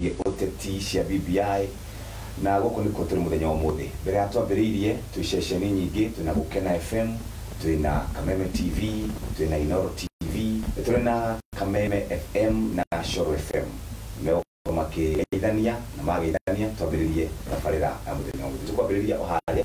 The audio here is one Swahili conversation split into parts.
uteti cia BBI na guku niko turi muthenya wa umuthi mbere ya twambiriirie twi ceceni nyingi twina gukena fm twina kameme tv twina inoro tv turi na kameme fm na shoro fm megokorwo makigeithania na mageithania twambiririe tabarĩra ya muthenya wa umuthi tukwambĩrĩria o harĩa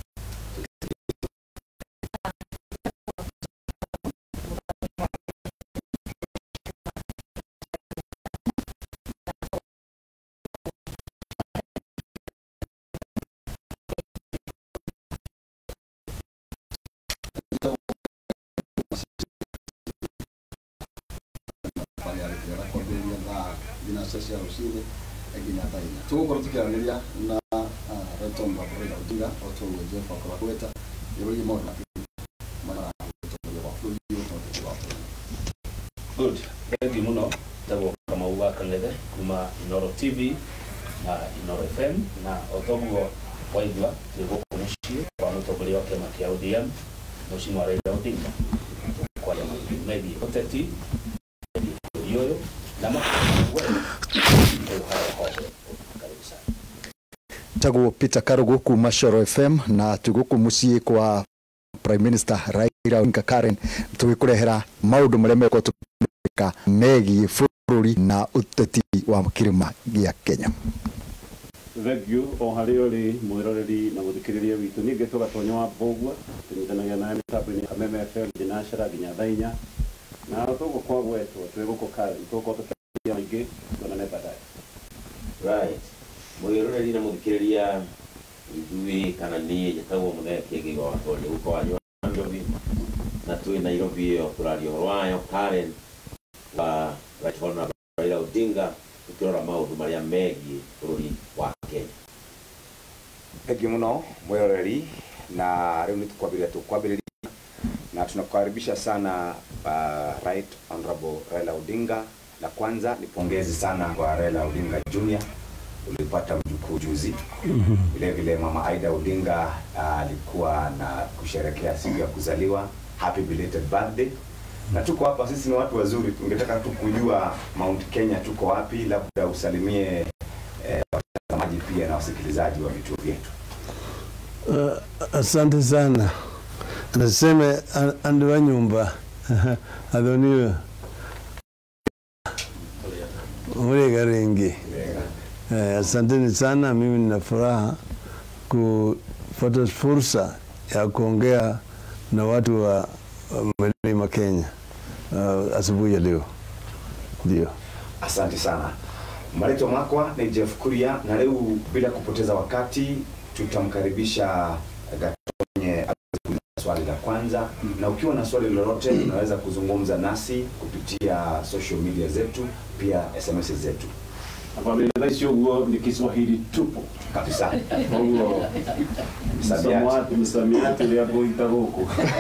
kwambĩrĩria thaa thinaca cia rũcinĩ nginya thaa inya tũgũkorwo tũkĩaranĩria na Retom Raila Odinga o tũguo Jeff akorwo akwĩta igũrũ maũndũ mara ũtongoria wa bũrũri ũtongoria wa bũrũri Good. Thengi muno tagwo Kamau wa Kang'ethe kuma Inoro TV na Inoro FM na o toguo waigua tũrĩ gũkũ mũciĩ kwa mũtongoria wa kĩama kĩa ODM Mheshimiwa Raila Odinga kwaria maũndũ megiĩ ũteti megiĩ bũrũri ũyũ na maũndũ karibu sana tagwo Peter Karugu kuma Shoro FM na tuguku muciĩ kwa Prime Minister Raila Odinga Karen tugĩkũrehera maũndũ marĩa megũkorwo tũkĩka megiĩ bũrũri na ũteti wa kĩrĩma gĩa Kenya thengiũ o harĩa ũrĩ mwĩroreri na mũthikĩrĩria witũ ningĩ tũgatonya wa mbũgua tũnyitanagia nawe mĩtambo-inĩ ya Kameme FM thinacara nginya thaa inya na tũguo kwagwetwo twĩ gũkũ Karen tũgũkorwo tũkĩaria maingĩ tuonane baadaye right mwiroreri na muthikiriria ithui kana ni njĩtagwo mũthee kĩngĩ wa tondĩ gũko wanyu wa njobi na twĩ nairobi ĩyo tũraria ũhoro wayo karen wa right honorable raila odinga tũkĩrora maũndũ marĩa megiĩ bũrũri wa kenya thengi muno mwiroreri na rĩu nĩ tukwambĩrĩria tukwambĩrĩria na tunakukaribisha sana uh, right honorable Raila Odinga na kwanza ni pongezi sana kwa Raila Odinga Junior ulipata mjukuu juzi vile vile mama Aida Odinga uh, alikuwa na kusherekea siku ya kuzaliwa happy belated birthday na tuko hapa sisi ni watu wazuri tungetaka tu kujua Mount Kenya tuko wapi labda usalimie eh, watazamaji pia na wasikilizaji wa vituo vyetu Uh, asante sana naseme an- andu wa nyumba athoniwe murega ringi eh, asanteni sana mimi nina furaha kupata fursa ya kuongea na watu wa wa mlima Kenya uh, asubuhi ya leo ndio Asante sana. Marito Makwa ni Jeff Kuria, na leo bila kupoteza wakati tutamkaribisha Gatonye aweze kuuliza swali la kwanza, na ukiwa na swali lolote unaweza kuzungumza nasi kupitia social media zetu, pia SMS zetu nakwambia thaa ici ũguo nĩ Kiswahili tupu kabisa. koguo Msamiati. msamiati ũrĩa ngũita gũkũ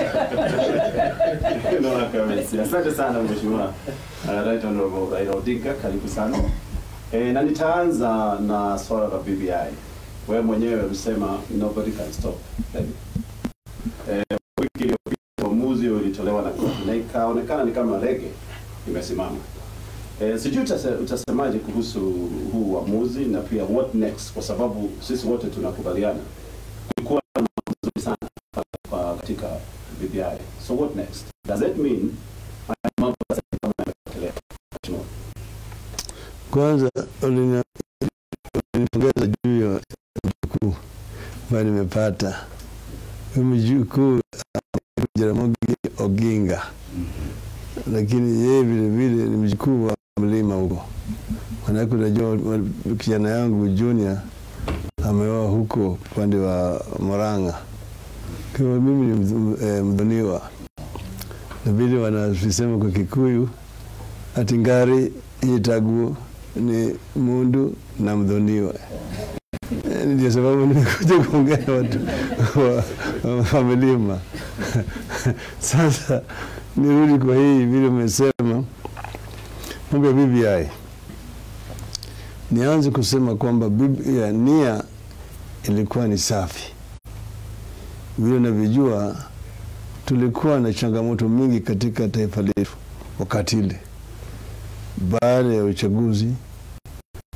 no kabisa asante sana mheshimiwa uh, right honorable Raila Odinga karibu sana e, na nitaanza na swala la BBI wewe mwenyewe ulisema nobody can stop them. e, wiki iliyopita uamuzi ulitolewa na koti na ikaonekana ni kama rege imesimama E, sijui utase, utasemaje kuhusu huu uamuzi na pia what next, kwa sababu sisi wote tunakubaliana kulikuwa na mambo mazuri sana kwa katika BBI. So what next? Does it mean haya mambo sasa kama yanaendelea? Mheshimiwa. Kwanza ulini- ulinipongeza juu ya mjukuu ambayo nimepata. Huyu mjukuu anaitwa Jaramogi Oginga, lakini yeye vile vile ni mjukuu wa mlima huko. Manake unajua wa- kijana yangu Junior ameoa huko upande wa Murang'a. Kwa hivyo mimi ni mdh- eh, mdhuniwa, na vile wanavisema kwa Kikuyu ati ngari yitaguo ni mundu na mdhoniwa. Eh, Ndio sababu nimekuja kuongea na watu wa, wa milima. Sasa nirudi kwa hii vile umesema mambo ya BBI. Nianze kusema kwamba BBI nia ilikuwa ni safi. Vile unavyojua, tulikuwa na changamoto mingi katika taifa letu wakati ile baada ya uchaguzi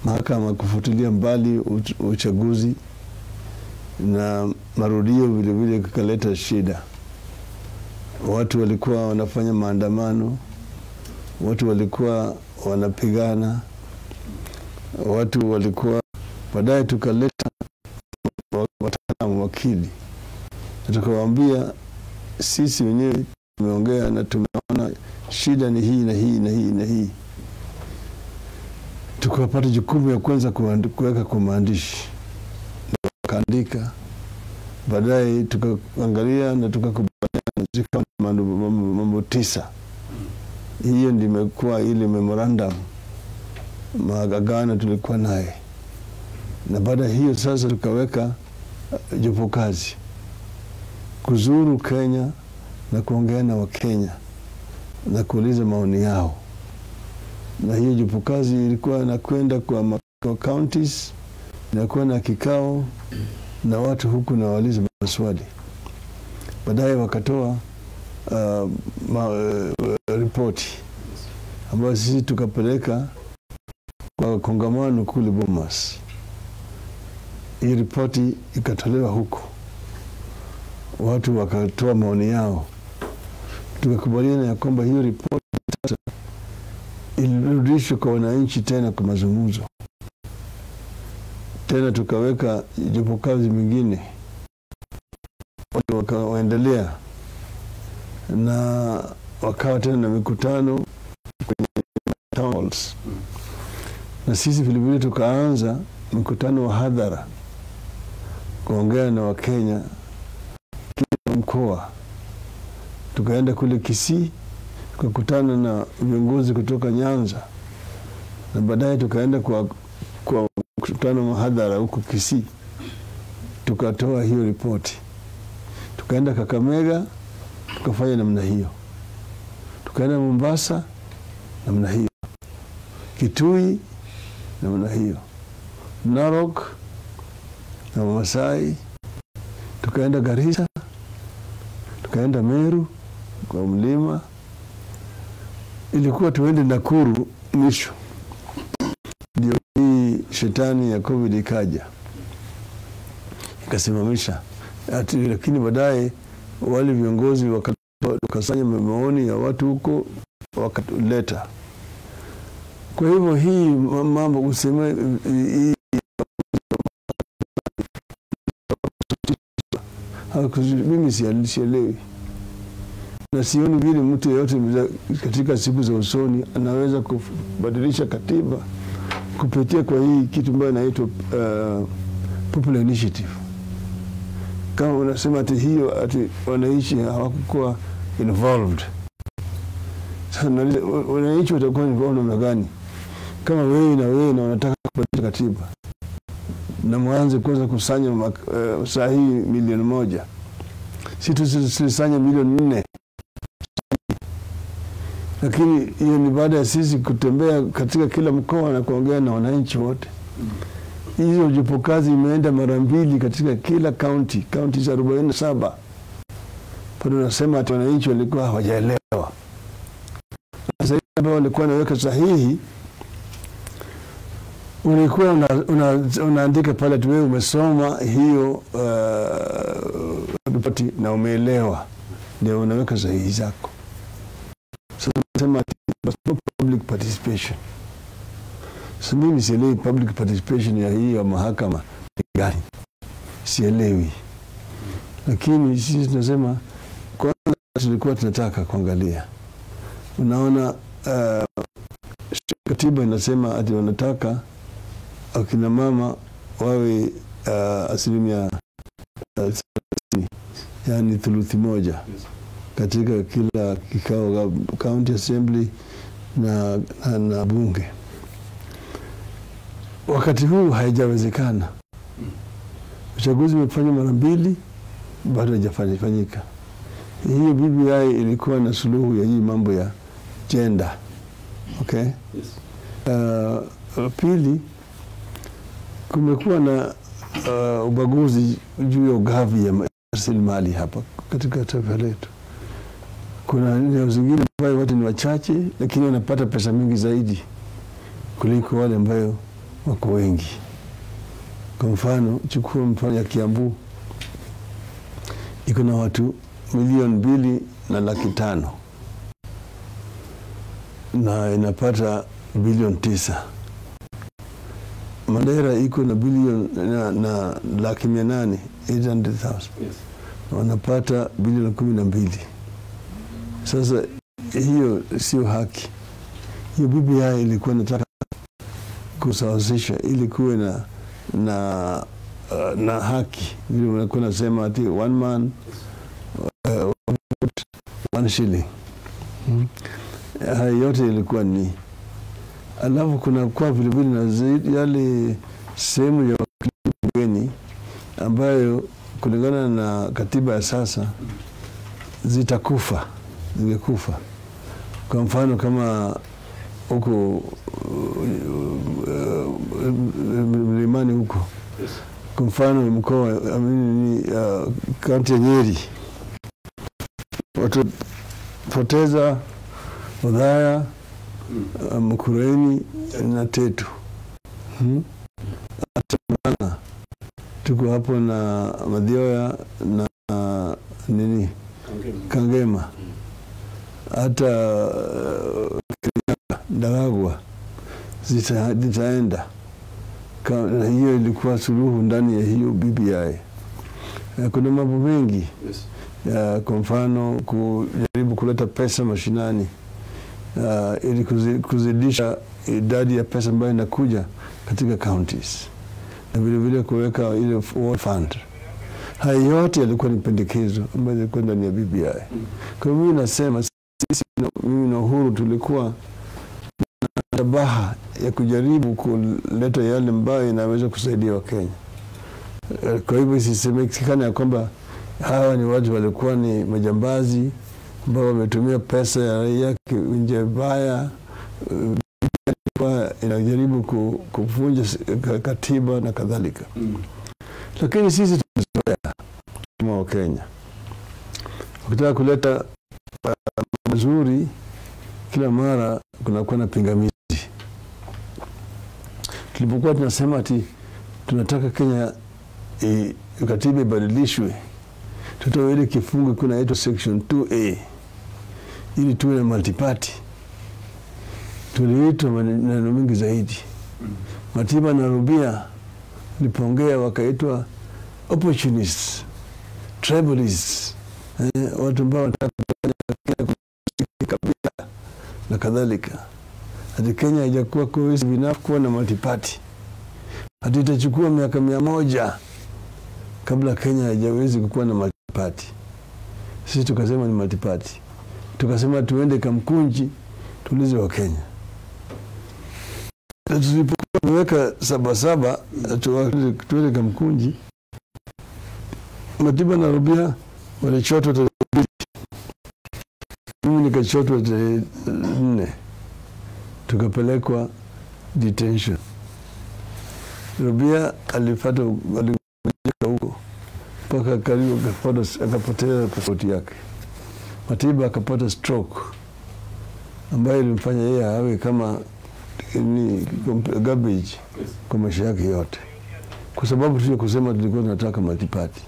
mahakama kufutilia mbali uch- uchaguzi na marudio vilevile kukaleta shida. Watu walikuwa wanafanya maandamano, watu walikuwa wanapigana, watu walikuwa baadaye, tukaleta wa- wataalamu wakili na tukawaambia sisi wenyewe tumeongea na tumeona shida ni hii na hii na hii na hii tukapata jukumu ya kwanza kuand- kuweka kwa maandishi wakaandika baadaye tukaangalia na tukakubaliana zikawa mambo, mambo, mambo tisa hiyo ndio imekuwa ile memorandum maagano tulikuwa naye na baada ya hiyo sasa tukaweka uh, jopo kazi kuzuru Kenya na kuongea na Wakenya na kuuliza maoni yao, na hiyo jopo kazi ilikuwa inakwenda kwa, ma- kwa counties, inakuwa na kikao na watu huku na wauliza maswali. Baadaye wakatoa uh, ma, uh, ripoti ambayo sisi tukapeleka kwa kongamano kule Bomas. Hii ripoti ikatolewa huko watu wakatoa maoni yao, tukakubaliana ya kwamba hiyo ripoti sasa ilirudishwe kwa wananchi tena kwa mazungumzo. Tena tukaweka jopo kazi mingine, watu wakaendelea na wakawa tena na mikutano kwenye town halls, na sisi vilevile tukaanza mkutano wa hadhara kuongea na Wakenya kila mkoa. Tukaenda kule Kisii tukakutana na viongozi kutoka Nyanza, na baadaye tukaenda kwa, kwa mkutano mahadhara huko Kisii, tukatoa hiyo ripoti. Tukaenda Kakamega tukafanya namna hiyo, tukaenda Mombasa namna hiyo, Kitui namna hiyo, Narok na Masai, tukaenda Garissa tukaenda Meru kwa mlima, ilikuwa tuende Nakuru mwisho, ndio hii shetani ya COVID ikaja ikasimamisha ati, lakini baadaye wale viongozi waka- wakasanya maoni ya watu huko wakaleta. Kwa hivyo hii mambo useme hii haku- mimi sia- sielewi na sioni vile mtu yeyote mza- katika siku za usoni anaweza kubadilisha katiba kupitia kwa hii kitu ambayo inaitwa uh, popular initiative. Kama unasema ati hiyo ati wananchi hawakukuwa involved, sasa nauliza, wa- wananchi watakuwa involved namna gani kama wewe na wewe na wanataka kubadilisha katiba na mwanze kwanza kusanya uh, saa hii milioni moja si tusilisanya milioni nne lakini hiyo ni baada ya sisi kutembea katika kila mkoa na kuongea na wananchi wote. Hizo jopo kazi imeenda mara mbili katika kila kaunti, kaunti za arobaini na saba. Bado nasema ati wananchi walikuwa hawajaelewa. Sasa hivi ambao walikuwa wanaweka sahihi, ulikuwa una, una, unaandika pale ati wewe umesoma hiyo uh, ripoti na umeelewa, ndio unaweka sahihi zako. Sasa nasema ati but no public participation. Sasa mimi sielewi public participation ya hii ya mahakama ni gani, sielewi, lakini sisi tunasema kwanza, tulikuwa tunataka kuangalia, unaona uh, katiba inasema ati wanataka akina mama wawe uh, asilimia uh, thelathini, yaani thuluthi moja katika kila kikao county assembly na, na, na bunge. Wakati huu haijawezekana. Uchaguzi umefanywa mara mbili, bado haijafanyika. Hiyo BBI ilikuwa na suluhu ya hii mambo ya gender. Okay? Uh, pili, kumekuwa na uh, ubaguzi juu ya ugavi ya rasilimali hapa katika taifa letu kuna eneo zingine ambayo watu ni wachache lakini wanapata pesa mingi zaidi kuliko wale ambayo wako wengi. Kwa mfano, chukua mfano ya Kiambu iko na watu milioni mbili na laki tano na inapata bilioni tisa. Mandera iko na bilioni na, na laki mia nane 800,000 Yes. wanapata bilioni kumi na mbili. Sasa hiyo sio haki. Hiyo BBI ilikuwa nataka kusawazisha ili kuwe na na uh, na haki vile unakuwa nasema ati one man uh, one vote, one shilling hmm. Haya yote ilikuwa ni alafu kuna kwa vilevile na zaidi yale sehemu ya bungeni ambayo kulingana na katiba ya sasa zitakufa zingekufa kwa mfano kama huko mlimani huko Yes. kwa mfano mkoa amini uh, kaunti ya Nyeri watapoteza Odhaya uh, Mkureni na Tetu hmm? hata Murang'a tuko hapo na Madhioya na uh, nini Kangema. Kangema hata uh, Kirinyaga, Daragwa zita, zitaenda Ka- na hiyo ilikuwa suluhu ndani ya hiyo BBI. Eh, Kuna mambo mengi Yes. ya, kwa mfano kujaribu kuleta pesa mashinani uh, ili kuzi- kuzidisha idadi ya pesa ambayo inakuja katika counties na vilevile kuweka ile ward fund. Haya yote yalikuwa ni pendekezo ambayo yalikuwa ndani ya BBI. Kwa hiyo mimi nasema sisi, na- mimi na Uhuru tulikuwa na shabaha ya kujaribu kuleta yale ambayo inaweza kusaidia Wakenya. Eh, Kwa hivyo isisemekane ya kwamba hawa ni watu walikuwa ni majambazi ambao wametumia pesa ya raia ki- nje mbaya. eh, ilikuwa inajaribu ku- kuvunja s- ka- katiba na kadhalika, Mm. lakini sisi tumezoea kama Wakenya, ukitaka kuleta uh, mazuri kila mara kunakuwa na pingamizi. Tulipokuwa tunasema ati tunataka Kenya e, katiba ibadilishwe, tutoe ile kifungu kunaitwa section 2A ili tuwe na multiparty. Tuliitwa maneno mengi zaidi. Matiba na Rubia lipoongea wakaitwa opportunists, tribalists, eh, watu ambao wanataka kufanya Kenya kabila na kadhalika. Hati Kenya haijakuwa cohesive enough kuwa na multiparty. Hati itachukua miaka mia moja kabla Kenya haijawezi kukuwa na multiparty. Sisi tukasema ni multiparty, tukasema tuende Kamkunji tuulize wa Kenya. Na Tulipokuwa tumeweka sabasaba tuwa- tuende Kamkunji, Matiba na Rubia walichotwa tarehe mbili, mimi nikachotwa tarehe nne, tukapelekwa detention. Rubia alipata aligojeka huko mpaka karibu akapata- akapoteza pasipoti yake. Matiba akapata stroke ambayo ilimfanya yeye awe kama ni garbage Yes. kwa maisha yake yote, kwa sababu tu ya kusema tulikuwa tunataka multiparty.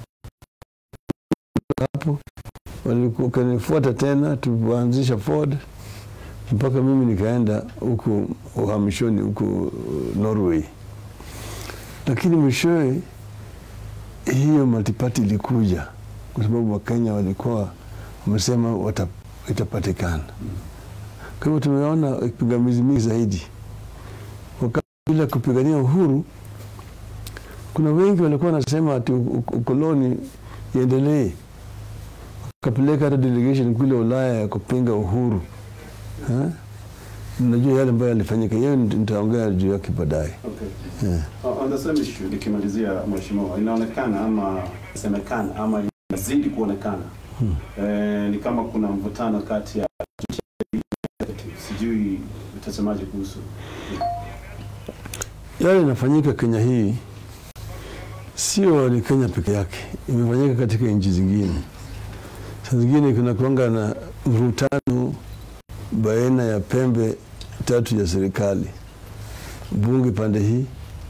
Hapo walikuwa kanifuata tena, tuanzisha Ford mpaka mimi nikaenda huku uhamishoni huku uh, Norway, lakini mwishowe hiyo multiparty ilikuja kwa sababu Wakenya walikuwa wamesema wata- itapatikana. Kwa hivyo tumeona pingamizi mingi zaidi. Wakati bila kupigania uhuru, kuna wengi walikuwa wanasema ati u- u- ukoloni iendelee, wakapeleka hata delegation kule Ulaya ya kupinga uhuru Ha? Najua yale ambayo yalifanyika, hiyo nit- nitaongea juu yake baadaye. Okay. Yeah. Uh, On the same issue, nikimalizia mheshimiwa, inaonekana ama semekana ama inazidi kuonekana Hmm. eh, ni kama kuna mvutano kati ya sijui utasemaje kuhusu Yale inafanyika Kenya hii sio ni Kenya peke yake, imefanyika katika nchi zingine. Saa zingine kuna kuanga na mvutano baina ya pembe tatu ya serikali. bunge pande hii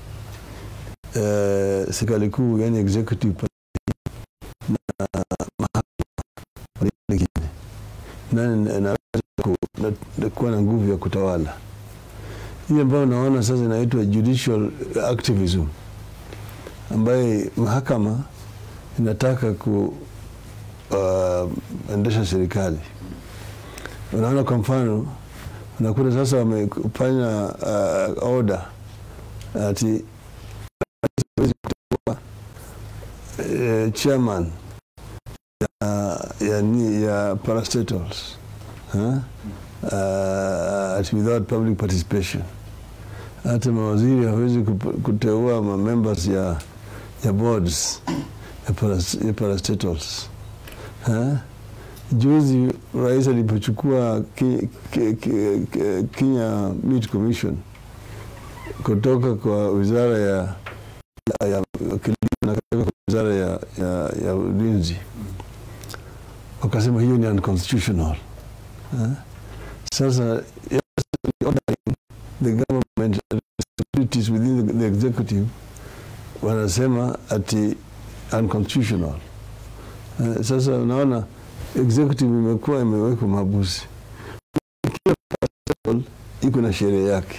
eh, serikali kuu yani executive pande hii na mahakama pande nyingine, nani anaweza ku- na- na kuwa na nguvu ya kutawala hii ambayo naona sasa inaitwa judicial activism, ambaye mahakama inataka ku uh, endesha serikali. Unaona, kwa mfano unakuta sasa wamefanya uh, order ati hawezi kuteua uh, chairman ya, ya, ni- ya parastatals huh? uh, at without public participation. Hata mawaziri hawezi kup- kuteua ma members ya, ya boards ya, paras, ya parastatals huh? Juzi rais alipochukua ki, ki, ki, ki, Kenya Meat Commission kutoka kwa wizara ya, ya, ya kilimo na kutoka kwa wizara ya, ya, ya ulinzi, wakasema hiyo ni unconstitutional huh? Sasa yes, ordering the government responsibilities within the, the executive wanasema ati unconstitutional. Uh, sasa unaona executive imekuwa imewekwa mahabusi. Kila parliament iko na sheria yake.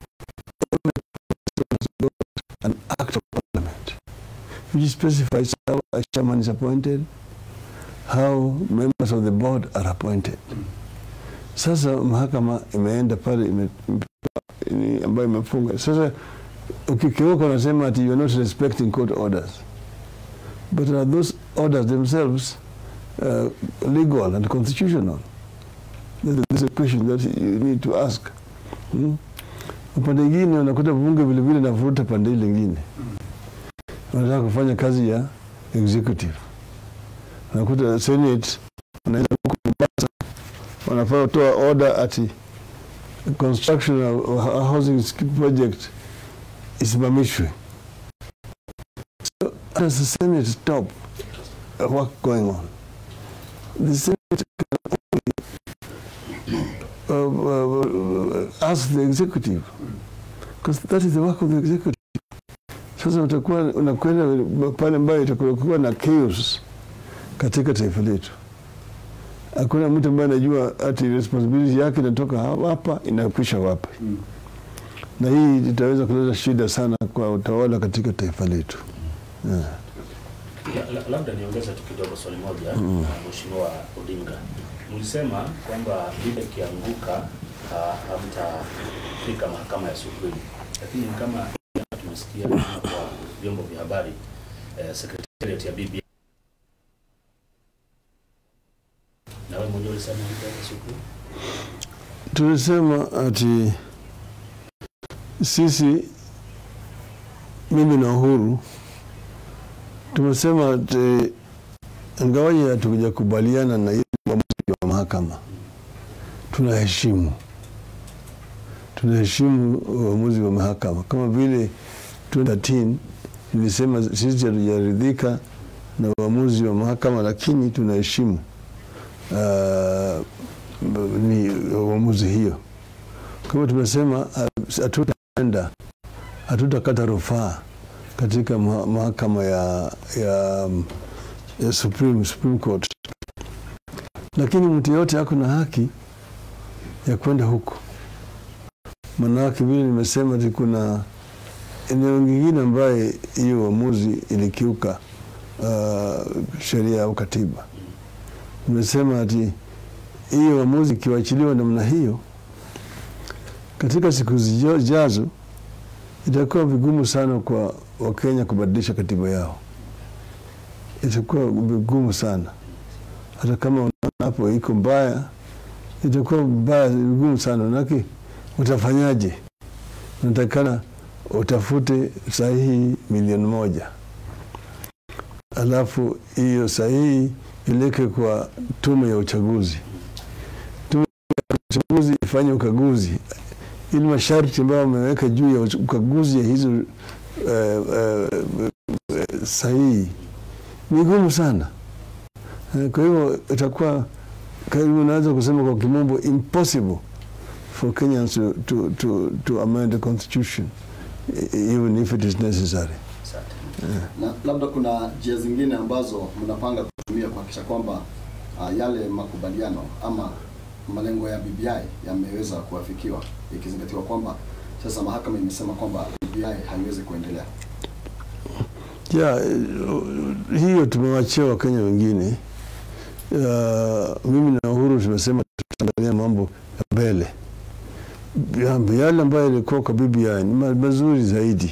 An act of parliament which specifies how a chairman is appointed, how members of the board are appointed. Sasa mahakama imeenda pale ime, ime, ambayo imefunga. Sasa ukikiuka unasema ati you are not respecting court orders, but are those orders themselves uh, legal and constitutional? This is a question that you need to ask. Hmm? Upande ingine unakuta bunge vilevile navuruta pande ile ingine, wanataka kufanya kazi ya executive. Unakuta senate wanaenda huko Mombasa wanafaa kutoa order ati construction of a housing project isimamishwe. So does the Senate stop uh, work going on? The Senate can only uh, uh, ask the executive because that is the work of the executive. Sasa utakuwa unakwenda pale ambayo itakuwa na chaos katika taifa letu hakuna mtu ambaye anajua ati responsibility yake inatoka hapa inakwisha wapi, na hii itaweza kuleta shida sana kwa utawala katika taifa letu yeah. La- la- labda niongeze tu kidogo swali moja mm. Mheshimiwa Odinga, mlisema kwamba lile ikianguka ah, hamtafika mahakama ya Supreme, lakini kama tumesikia kwa vyombo vya habari eh, secretariat ya BBI na wewe mwenyewe ulisema mtaenda Supreme. Tulisema ati sisi, mimi na Uhuru tumesema ati ingawaje hatujakubaliana na ile uamuzi wa mahakama, tunaheshimu tunaheshimu uamuzi wa mahakama kama vile 2013 nilisema sisi hatujaridhika na uamuzi wa mahakama, lakini tunaheshimu uh, ni uamuzi hiyo. Kwa hivyo tumesema uh, hatutaenda hatutakata rufaa katika maha- mahakama ya, ya, um, ya Supreme, Supreme Court, lakini mtu yote ako na haki ya kwenda huko. Manake vile nimesema ati kuna eneo lingine ambaye hiyo uamuzi ilikiuka uh, sheria au katiba. Nimesema ati hiyo uamuzi ikiwachiliwa namna hiyo, katika siku zijazo itakuwa vigumu sana kwa Wakenya kubadilisha katiba yao, itakuwa vigumu sana. Hata kama unaona hapo iko mbaya, itakuwa mbaya, vigumu sana. Manake utafanyaje? Unatakana utafute sahihi milioni moja alafu hiyo sahihi ileke kwa tume ya uchaguzi. Tume ya uchaguzi ifanye ukaguzi ili masharti ambayo wameweka juu ya ukaguzi ya hizo uh, uh, uh, sahihi ni gumu sana. Uh, kwa hivyo itakuwa karibu, naweza kusema kwa kimombo impossible for Kenyans to, to, to, to amend the constitution e- even if it is necessary. na labda kuna njia zingine ambazo mnapanga kutumia kuhakikisha kwamba uh, yale makubaliano ama malengo ya BBI yameweza kuafikiwa ikizingatiwa kwamba sasa mahakama imesema kwamba BBI haiwezi kuendelea. ya eh, hiyo tumewachia wakenya wengine uh, mimi na uhuru tumesema tutaangalia mambo ya mbele Ya- yale ambayo yalikuwa kwa bbi ni ma- mazuri zaidi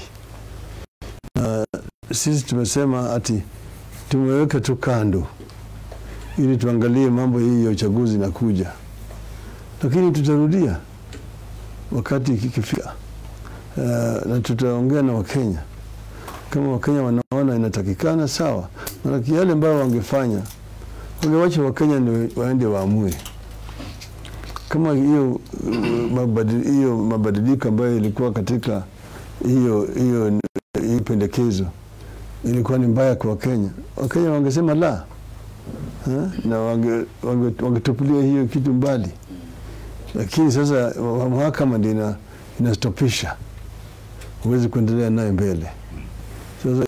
na sisi tumesema ati tumeweka tu kando ili tuangalie mambo hii ya uchaguzi inakuja lakini tutarudia wakati ikifika uh, na tutaongea na wakenya kama wakenya wanaona inatakikana sawa manake yale ambayo wangefanya wangewacha wakenya ndio waende waamue kama hiyo uh, mabadi- hiyo mabadiliko ambayo ilikuwa katika hiyo hiyo hiyo pendekezo ilikuwa ni mbaya kwa wakenya wakenya wangesema la ha? na wange- wange- wangetupilia hiyo kitu mbali lakini sasa wa- mahakama ndio ina- inastopisha huwezi kuendelea naye mbele sasa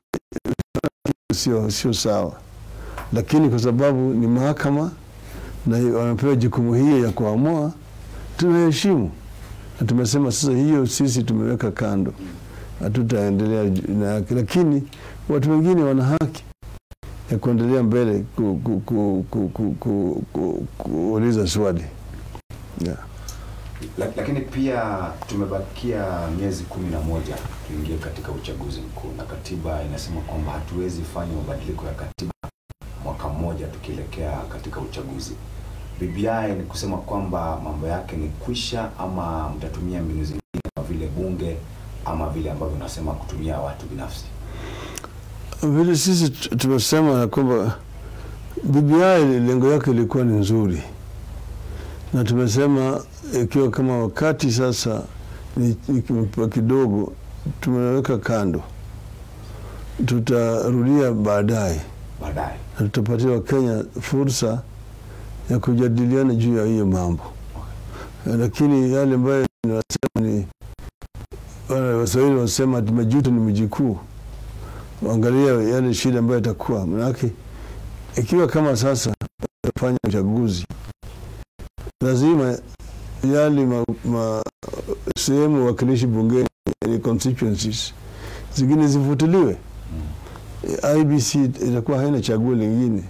sio sio sawa lakini kwa sababu ni mahakama na wamepewa jukumu hiyo ya kuamua tunaheshimu na tumesema sasa hiyo sisi tumeweka kando hatutaendelea ju- na yake lakini watu wengine wana haki ya kuendelea mbele ku, ku, ku, ku, ku, ku, ku, kuuliza swali yeah. La- lakini pia tumebakia miezi kumi na moja tuingie katika uchaguzi mkuu, na katiba inasema kwamba hatuwezi fanya mabadiliko ya katiba mwaka mmoja tukielekea katika uchaguzi. BBI ni kusema kwamba mambo yake ni kwisha, ama mtatumia mbinu zingine kama vile bunge ama vile ambavyo unasema kutumia watu binafsi? vile sisi tu- tumesema ya kwamba BBI lengo yake ilikuwa ni nzuri, na tumesema ikiwa kama wakati sasa ni, ni kimepewa kidogo, tumeweka kando, tutarudia baadaye Baadaye na tutapatia Wakenya fursa ya kujadiliana juu ya hiyo mambo, lakini yale ambayo ninasema ni wale Waswahili wasema ati majuto ni mjukuu. Angalia yale shida ambayo itakuwa, manake ikiwa kama sasa tutafanya uchaguzi, lazima yale ma, ma, sehemu wakilishi bungeni, yani constituencies zingine zifutiliwe. IBC itakuwa haina chaguo lingine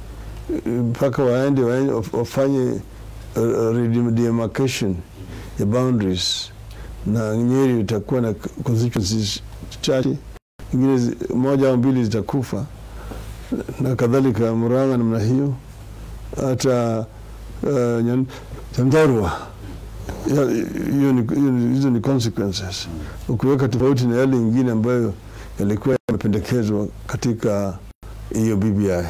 mpaka waende waende waf- wafanye uh, uh, redemarcation ya boundaries, na Nyeri itakuwa na constituencies chache, ingine zi- moja au mbili zitakufa na kadhalika, Murang'a namna hiyo, hata uh, Nyan- Nyandarua Ya- hiyo ni- hiyo ni- hizo ni consequences, ukiweka tofauti na yale ingine ambayo yalikuwa yamependekezwa katika hiyo BBI.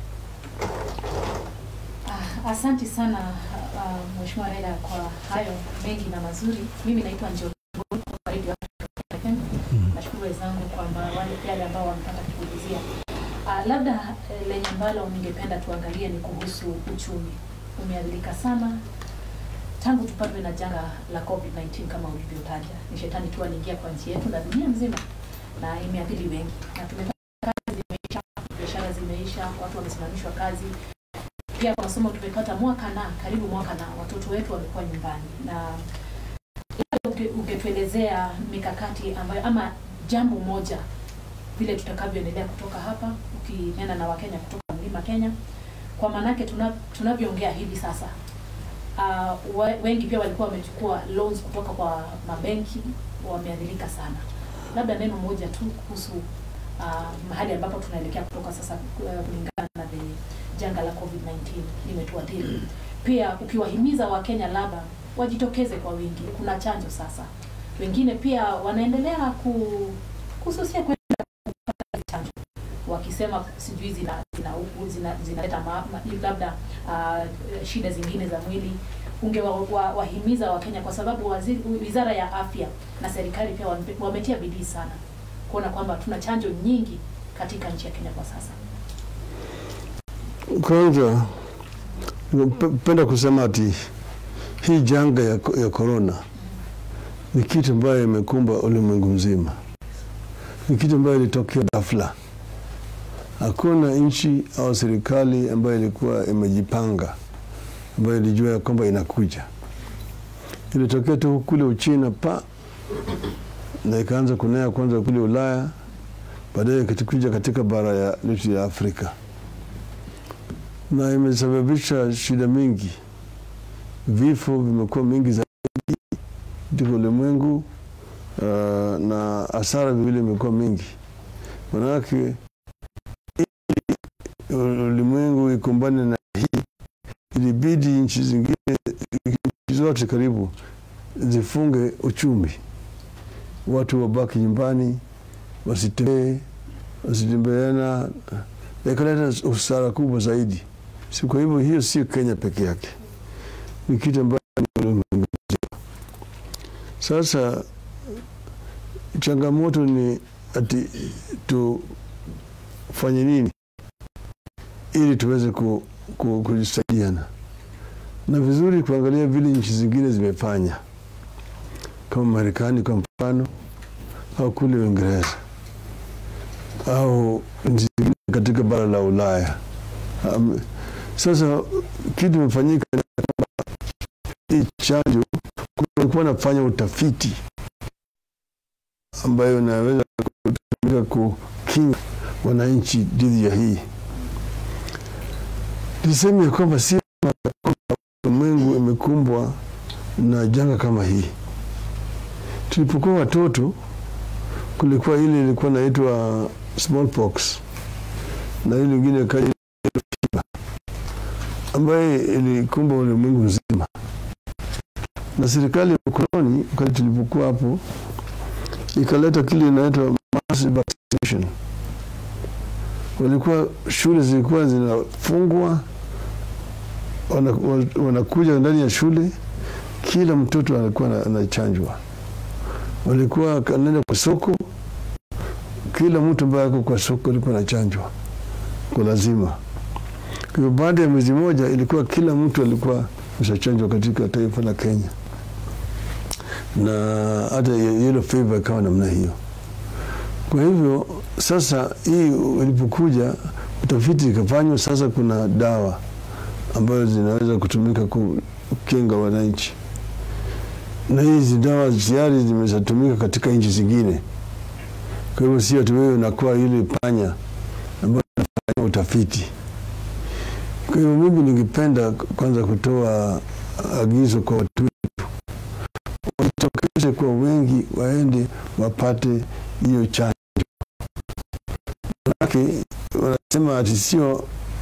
Ah, Asante sana uh, Mheshimiwa Raila kwa hayo mengi na mazuri. Mimi naitwa Njoro kutoka Radio Africa FM. Nashukuru wenzangu kwamba wale yale ambao wanataka kuulizia. Uh, labda eh, lenye ambalo ningependa tuangalie ni kuhusu uchumi. Umeadhirika sana tangu tupatwe na janga la COVID-19 kama ulivyotaja. Ni shetani tu aliingia kwa nchi yetu na dunia mzima na imeathiri wengi, na tumepata kazi zimeisha, biashara zimeisha, watu wamesimamishwa kazi, pia kwa masomo tumepata mwaka na karibu mwaka na watoto wetu wamekuwa nyumbani, na labda unge- ungetuelezea mikakati ambayo ama jambo moja vile tutakavyoendelea kutoka hapa, ukinena na Wakenya kutoka mlima Kenya, kwa maanake tuna, tunavyoongea hivi sasa uh, wengi pia walikuwa wamechukua loans kutoka kwa mabenki, wameadhirika sana. Labda neno moja tu kuhusu uh, mahali ambapo tunaelekea kutoka sasa uh, kulingana na the janga la COVID-19 limetuathiri. Pia ukiwahimiza Wakenya labda wajitokeze kwa wingi, kuna chanjo sasa. Wengine pia wanaendelea ku, kususia kwenda kupata chanjo wakisema sijui zina zinaleta zina, zinaleta ma, ma, labda uh, shida zingine za mwili ungewahimiza wa, wahimiza Wakenya kwa sababu waziri, wizara ya afya na serikali pia wame- wametia bidii sana kuona kwamba tuna chanjo nyingi katika nchi ya Kenya kwa sasa. Kwanza penda kusema ati hii janga ya, ya corona ni kitu ambayo imekumba ulimwengu mzima, ni kitu ambayo ilitokea ghafla. Hakuna nchi au serikali ambayo ilikuwa imejipanga, ambayo ilijua ya kwamba inakuja. Ilitokea tu kule Uchina pa na ikaanza kunea kwanza kule Ulaya, baadaye ikatukuja katika bara ya letu ya Afrika, na imesababisha shida mingi. Vifo vimekuwa mingi zaidi katika ulimwengu uh, na hasara vile imekuwa mingi, manake ili ulimwengu ikumbane na hii, ilibidi nchi zingine, nchi zote karibu zifunge uchumi, watu wabaki nyumbani, wasitembee, wasitembeana, ikaleta usara kubwa zaidi. Si kwa hivyo, hiyo sio Kenya peke yake, ni kitu ambacho ni ulimwengu mzima. Sasa changamoto ni ati tufanye nini ili tuweze ku, ku, kujisaidiana na vizuri kuangalia vile nchi zingine zimefanya kama Marekani kwa mfano au kule Uingereza au nchi zingine katika bara la Ulaya. Um, sasa kitu imefanyika ni kwamba hii chanjo kulikuwa nafanya utafiti ambayo inaweza kutumika kukinga wananchi dhidi ya hii. Niseme ya kwamba si ulimwengu imekumbwa na janga kama hii. Tulipokuwa watoto, kulikuwa ile ilikuwa naitwa smallpox na ile ingine kaja fiba ambaye ilikumba ulimwengu mzima, na serikali ya ukoloni wakati tulipokuwa hapo ikaleta kile inaitwa mass vaccination. Walikuwa shule zilikuwa zinafungwa, wanakuja wana, wana ndani ya shule, kila mtoto alikuwa anachanjwa. Walikuwa kanaenda kwa soko, kila mtu ambaye ako kwa soko alikuwa anachanjwa kwa lazima. Kwa hivyo baada ya mwezi moja ilikuwa kila mtu alikuwa ameshachanjwa katika taifa la Kenya, na hata yellow fever ikawa namna hiyo. Kwa hivyo sasa hii ilipokuja utafiti ikafanywa, sasa kuna dawa ambazo zinaweza kutumika kukinga wananchi, na hizi dawa tayari zimeshatumika katika nchi zingine. Kwa hivyo sio tu wewe unakuwa ile panya ambayo unafanya utafiti. Kwa hivyo mimi ningependa kwanza kutoa agizo kwa watu wetu wajitokeze kwa wengi, waende wapate hiyo chanjo. Manake wanasema ati sio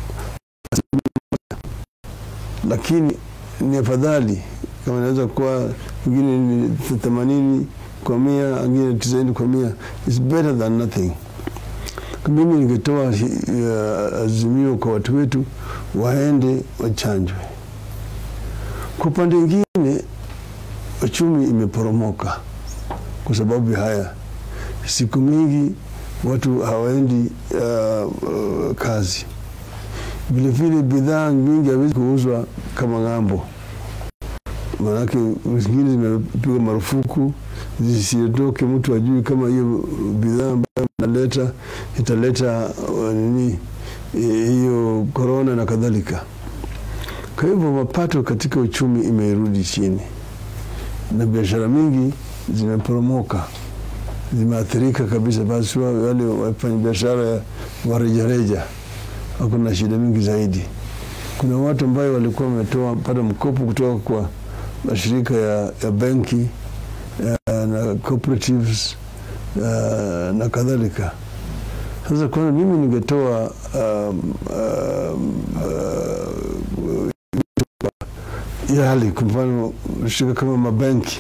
lakini ni afadhali kama inaweza kuwa wengine ni themanini kwa mia, wengine tisaini kwa mia, is better than nothing. Mimi ningetoa uh, azimio kwa watu wetu waende wachanjwe. Kwa upande mwingine, uchumi imeporomoka kwa sababu ya haya. Siku mingi watu hawaendi uh, uh, kazi. Vilevile bidhaa nyingi hawezi kuuzwa kama ng'ambo, maanake zingine zimepigwa marufuku zisitoke, mtu ajui kama hiyo bidhaa ambayo naleta italeta uh, nini hiyo korona na kadhalika. Kwa hivyo mapato katika uchumi imerudi chini na biashara mingi zimeporomoka, zimeathirika kabisa. Basi wale wafanya biashara wa rejareja wako na shida mingi zaidi. Kuna watu ambayo walikuwa wametoa pata mkopo kutoka kwa mashirika ya, ya benki ya, na cooperatives uh, na kadhalika. Sasa kwanza mimi ningetoa um, um, uh, yali kwa mfano shirika kama mabenki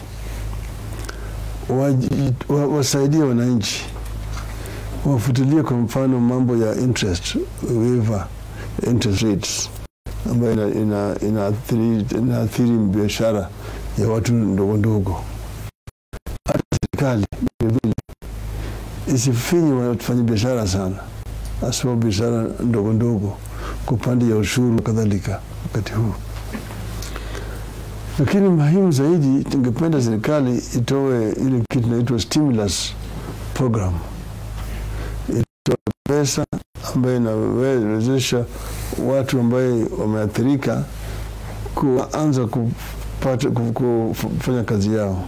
wasaidie wa, wananchi wafutilie kwa mfano mambo ya interest waiver interest rates ambayo inaathiri ina, ina ina biashara ya watu ndogo ndogo. Hata serikali vilevile isifinyi wafanya biashara sana, haswa biashara ndogo ndogo kwa upande ya ushuru kadhalika wakati huu. lakini muhimu zaidi, tungependa serikali itoe ile kitu inaitwa stimulus program, itoe pesa ambayo inawezesha watu ambaye wameathirika kuanza kupata ku- kufanya kazi yao.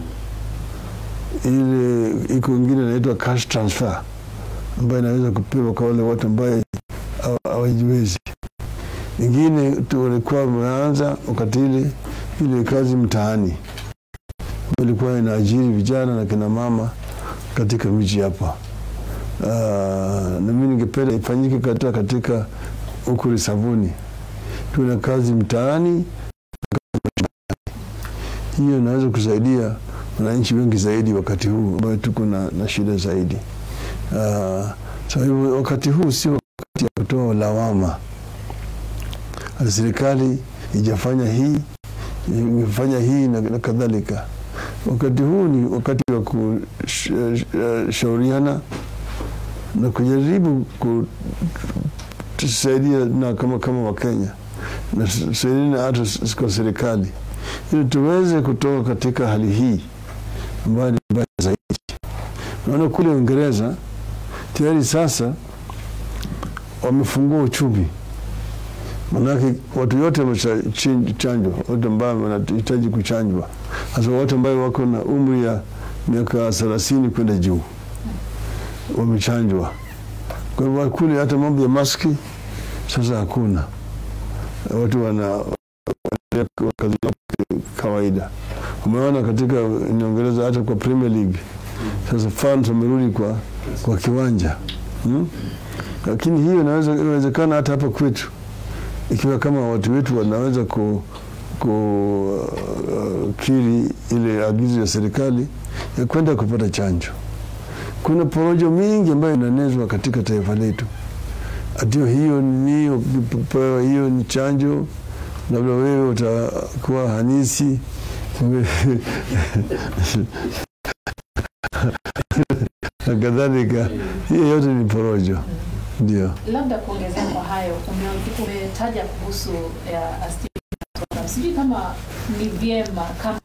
Ile iko ingine inaitwa cash transfer ambayo inaweza kupewa kwa wale watu ambaye hawa- hawajiwezi. Ingine tu walikuwa wameanza wakati ile ile kazi mtaani ambayo ilikuwa inaajiri vijana na kina mama katika miji hapa. Uh, na mimi ningependa ifanyike katika katika huku Lisaboni, tuwe na kazi mtaani. Hiyo inaweza kusaidia wananchi wengi zaidi wakati huu ambayo tuko na, na shida zaidi. Uh, so hivyo wakati huu si wakati ya kutoa lawama. Serikali ijafanya hii imefanya hii na, na kadhalika. Wakati huu ni wakati wa kushauriana na kujaribu kutusaidia na kama kama Wakenya na tusaidiane hata s- kwa serikali ili tuweze kutoka katika hali hii ambayo ni mbaya zaidi. Naona kule Uingereza tayari sasa wamefungua uchumi, manake watu yote wamechanjwa, watu ambao wanahitaji kuchanjwa, hasa watu ambao wako na umri ya miaka thelathini kwenda juu wamechanjwa. Kwa hivyo kule hata mambo ya maski sasa hakuna, watu wana wanaendelea kwa kazi yao kawaida. Umeona katika Uingereza hata kwa Premier League sasa fans wamerudi kwa, kwa kiwanja hmm? Lakini hiyo inaweza inawezekana hata hapa kwetu ikiwa kama watu wetu wanaweza ku, ku uh, kiri ile agizo ya serikali ya kwenda kupata chanjo. Kuna porojo mingi ambayo inaenezwa katika taifa letu, atio hiyo ni ukipewa hiyo ni chanjo, labda wewe utakuwa hanisi na kadhalika. Hiyo yote ni porojo, ndio. Labda kuongezea kwa hayo, ume- umetaja kuhusu ya stimulus program. Sijui kama ni vyema kama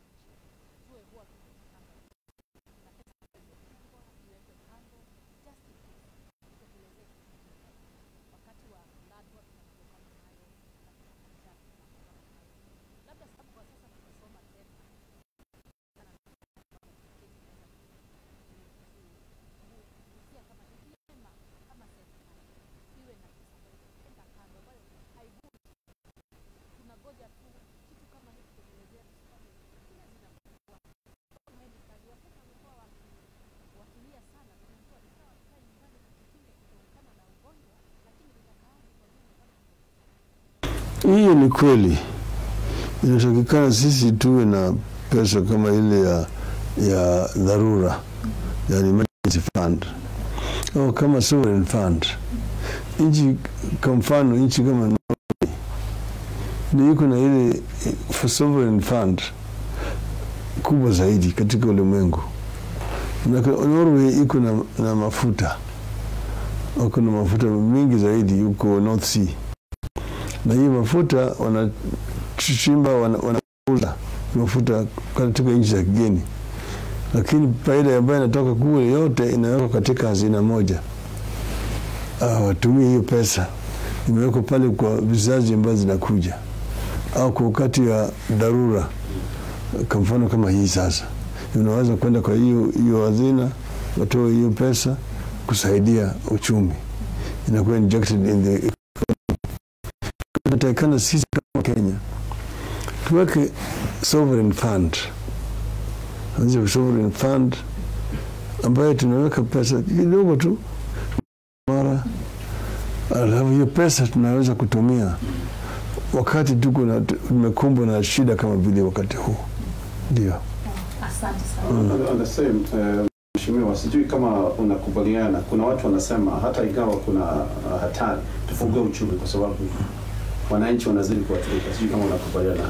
Hiyo ni kweli, inatakikana sisi tuwe na pesa kama ile ya, ya dharura, yani emergency fund au kama sovereign fund. Nchi kwa mfano, nchi kama Norway ndio iko na ile for sovereign fund kubwa zaidi katika ulimwengu. Na Norway iko na, na mafuta wako na mafuta mingi zaidi huko North Sea na hiyo mafuta wanachimba wanauza wana mafuta katika nchi za kigeni, lakini faida ambayo inatoka kule yote inawekwa katika hazina moja. Ah, watumie hiyo pesa imewekwa pale kwa vizazi ambazo zinakuja, au kwa wakati wa dharura, kwa mfano kama hii sasa, unaweza kwenda kwa hiyo hiyo hazina, watoe hiyo pesa kusaidia uchumi, inakuwa injected in the tunatakikana sisi kama Kenya tuweke sovereign fund, anzia sovereign fund ambayo tunaweka pesa kidogo tu mara, alafu hiyo pesa tunaweza kutumia wakati tuko na tumekumbwa na shida kama vile wakati huu, ndio. asante sana. On the same, eh, Mheshimiwa, sijui kama unakubaliana, kuna watu wanasema hata ingawa kuna uh, hatari, tufungue uchumi kwa sababu wananchi wanazidi kuathirika. Sijui kama unakubaliana.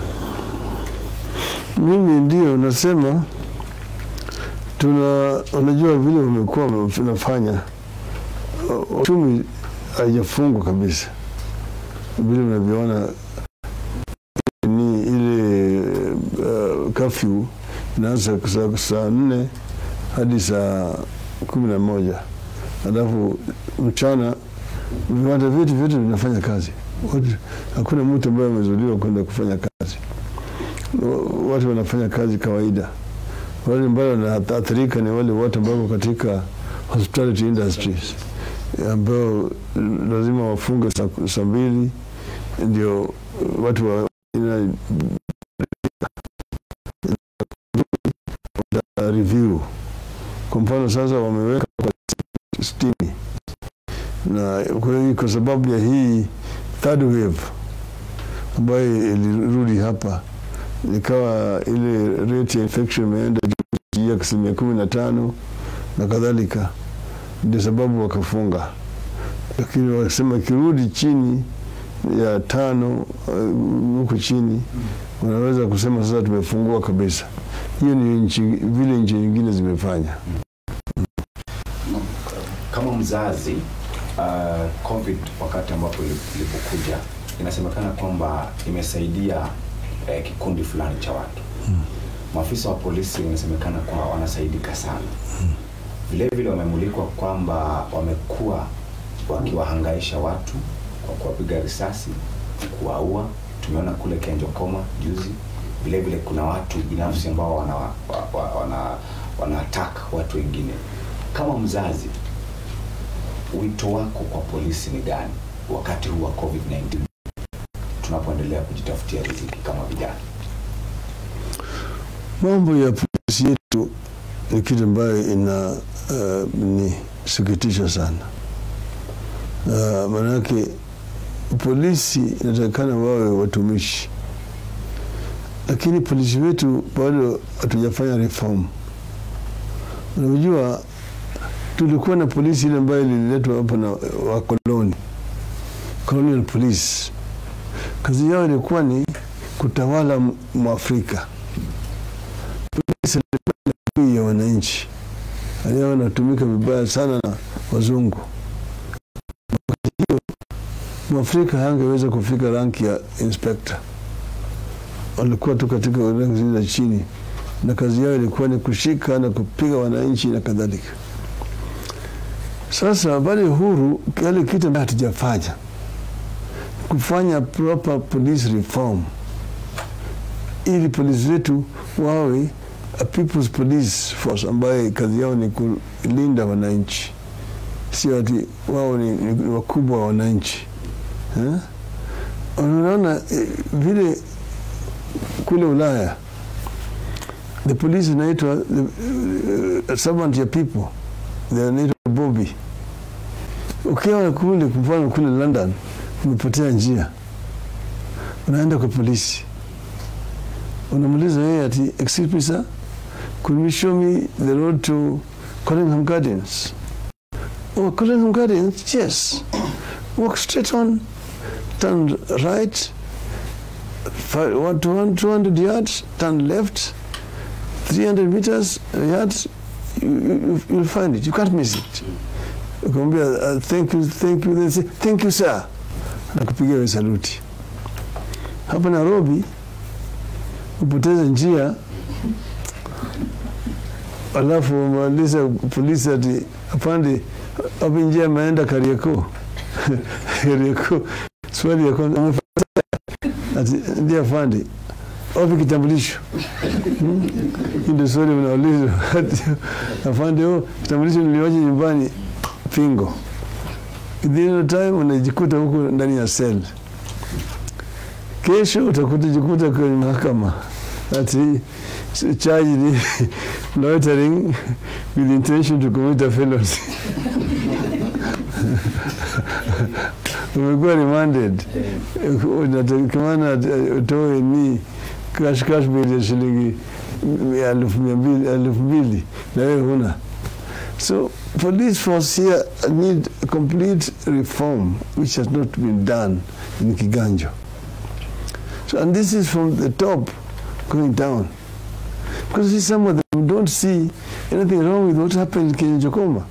Mimi ndio nasema tuna, unajua vile wamekuwa wanafanya uh, uchumi haijafungwa kabisa, vile unavyoona ni ile uh, kafyu inaanza saa, saa nne hadi saa kumi na moja alafu mchana viwanda vyetu vyote vinafanya kazi Wote- hakuna mtu ambaye amezuliwa kwenda kufanya kazi Wa- watu wanafanya kazi kawaida wale ambao wanaathirika ni wale watu ambao wako katika hospitality industries ambao lazima wafunge saa- saa mbili ndio watu wa ina, ina review kwa mfano sasa wameweka kwa sitini na kwa hiyo kwa sababu ya hii third wave ambayo ilirudi hapa ikawa ile rate ya infection imeenda juu ya asilimia kumi na tano na kadhalika, ndio sababu wakafunga, lakini wakasema ikirudi chini ya tano uh, huko chini wanaweza kusema sasa tumefungua kabisa. Hiyo ni nchi vile nchi nyingine zimefanya. kama mzazi uh, covid wakati ambapo ili- ilipokuja inasemekana kwamba imesaidia eh, kikundi fulani cha watu maafisa wa polisi inasemekana kwamba wanasaidika sana vile vile wamemulikwa kwamba wamekuwa wakiwahangaisha watu kwa kuwapiga risasi kuwaua tumeona kule kenjokoma juzi vile vile kuna watu binafsi ambao wana, wa, wa, wana, wana attack watu wengine kama mzazi wito wako kwa polisi ni gani wakati huu wa covid-19 tunapoendelea kujitafutia riziki kama vijana Mambo ya polisi yetu ni kitu ambayo ina uh, ni sikitisha sana. Uh, maanake polisi inatakikana wawe watumishi, lakini polisi wetu bado hatujafanya reform. Unajua, tulikuwa na polisi ile ambayo ililetwa hapa na wakoloni, colonial police. Kazi yao ilikuwa ni kutawala m- Mwafrika serikali ya wananchi aliyo wanatumika vibaya sana na wazungu. Wakati hiyo mwafrika hangeweza kufika ranki ya inspector, walikuwa tu katika ranki zile za chini, na kazi yao ilikuwa ni kushika na kupiga wananchi na kadhalika. Sasa baada ya uhuru, kile kitu ambacho hatujafanya kufanya proper police reform ili polisi wetu wawe a people's police force ambaye kazi yao ni kulinda wananchi, sio ati wao ni, ni, ni wakubwa wa wananchi eh? Unaona eh, vile kule Ulaya the police inaitwa the, uh, servant ya people, they inaitwa Bobby. Ukiwa kule, kwa mfano kule London, umepotea njia, unaenda kwa polisi unamuuliza yeye ati excuse me sir could you show me the road to Collingham Gardens oh Collingham Gardens yes walk straight on turn right fi- one to one 200 yards turn left 300 meters yards you, you, you'll find it you can't miss it ukamwambia uh, thank you thank you they say thank you sir nakupigia we saluti hapa Nairobi upoteze njia alafu wamaliza polisi ati apande hapo njia ameenda Kariakoo Kariakoo swali ya kwanza "Amefanya ati ndiye afande wapi kitambulisho Hmm? Hii ndio swali unaulizwa Ati, afande oh kitambulisho niliwacha nyumbani pingo within time unajikuta huko ndani ya cell kesho utakujikuta kwenye mahakama ati charge ni loitering with intention to commit a felony umekuwa remanded unatakikana utoe ni cash cash bill ya shilingi elfu mia mbili elfu mbili na wewe huna so police force here need a complete reform which has not been done in Kiganjo So, and this is from the top going down. Because see, some of them don't see anything wrong with what happened in Kenjokoma.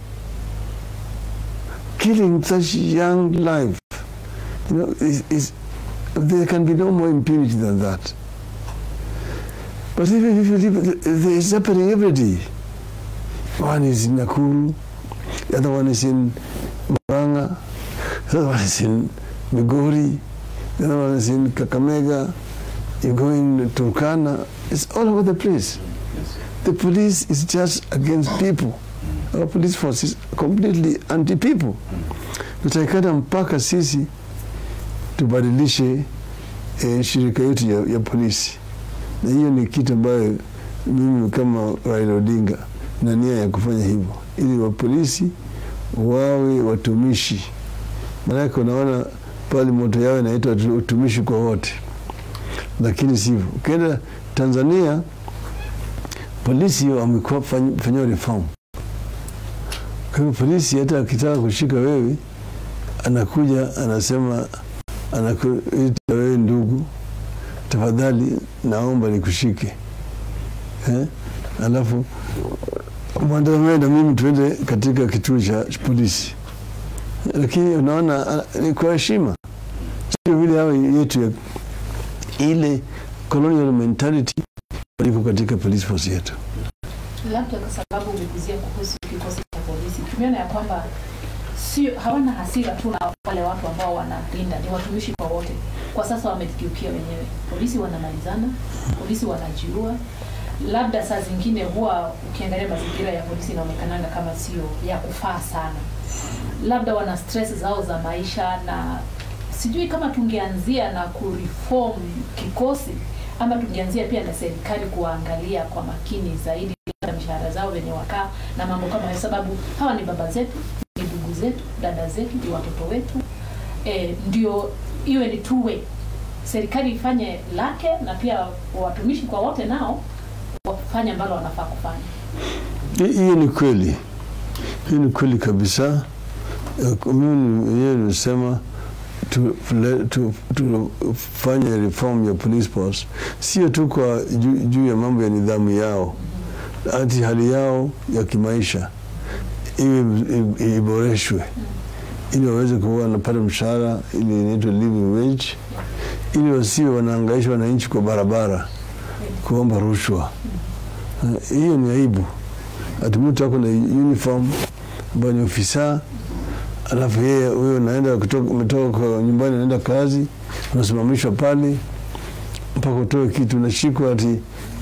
Killing such young life, you know, is, is there can be no more impunity than that. But even if you leave, they are separating every day. One is in Nakuru, the other one is in Murang'a, the other one is in Migori, the other one is in Kakamega, you go in Turkana, it's all over the place. The police is just against people. Our police force is completely anti-people. Tutaikata mpaka sisi tubadilishe eh, shirika yetu ya, ya polisi, na hiyo ni kitu ambayo mimi kama Raila Odinga na nia ya kufanya hivyo, ili wapolisi wawe watumishi. Maanake unaona pale moto yao inaitwa utumishi kwa wote, lakini sivyo. Ukienda Tanzania polisi wamekuwa fanyiwa reform. Kwa hivyo polisi hata akitaka kushika wewe, anakuja anasema, anakuita wewe ndugu, tafadhali naomba nikushike eh? Alafu mwandamane na mimi tuende katika kituo cha polisi, lakini unaona ah, ni kwa heshima, sio vile hawa yetu ya ile colonial mentality iko katika police force yetu. labda kwa sababu umeguzia kuhusu kikosi cha polisi, tumeona ya kwamba sio hawana hasira tu na wale watu ambao wanalinda, ni watumishi kwa wote. Kwa sasa wamejikiukia wenyewe, polisi wanamalizana, polisi wanajiua. Labda saa zingine huwa ukiangalia mazingira ya polisi inaonekananga kama sio ya kufaa sana, labda wana stress zao za maisha, na sijui kama tungeanzia na kureform kikosi ama tungeanzia pia na serikali kuwaangalia kwa makini zaidi labda mishahara zao venye wakaa na mambo kama hayo, sababu hawa ni baba zetu, ni ndugu zetu, dada zetu, ni watoto wetu. E, ndio iwe ni two way, serikali ifanye lake na pia watumishi kwa wote nao wafanye ambalo wanafaa kufanya. Hi- Hiyo ni kweli, hiyo ni kweli kabisa. Eh, Mimi mwenyewe nimesema tufanye tu, tu, tufanye reform ya police force, sio tu kwa juu juu ya mambo ya nidhamu yao, hati hali yao ya kimaisha iwe i- iboreshwe, ili waweze kuwa wanapata mshahara, ili inaitwa living wage, ili wasiwe wanaangaisha wananchi kwa barabara kuomba rushwa. Eh, Hiyo ni aibu. Ati mtu ako na uniform ambayo ni ofisa, alafu yeye huyo unaenda kutoka, umetoka kwa nyumbani unaenda kazi, unasimamishwa pale mpaka utoe kitu, unashikwa ati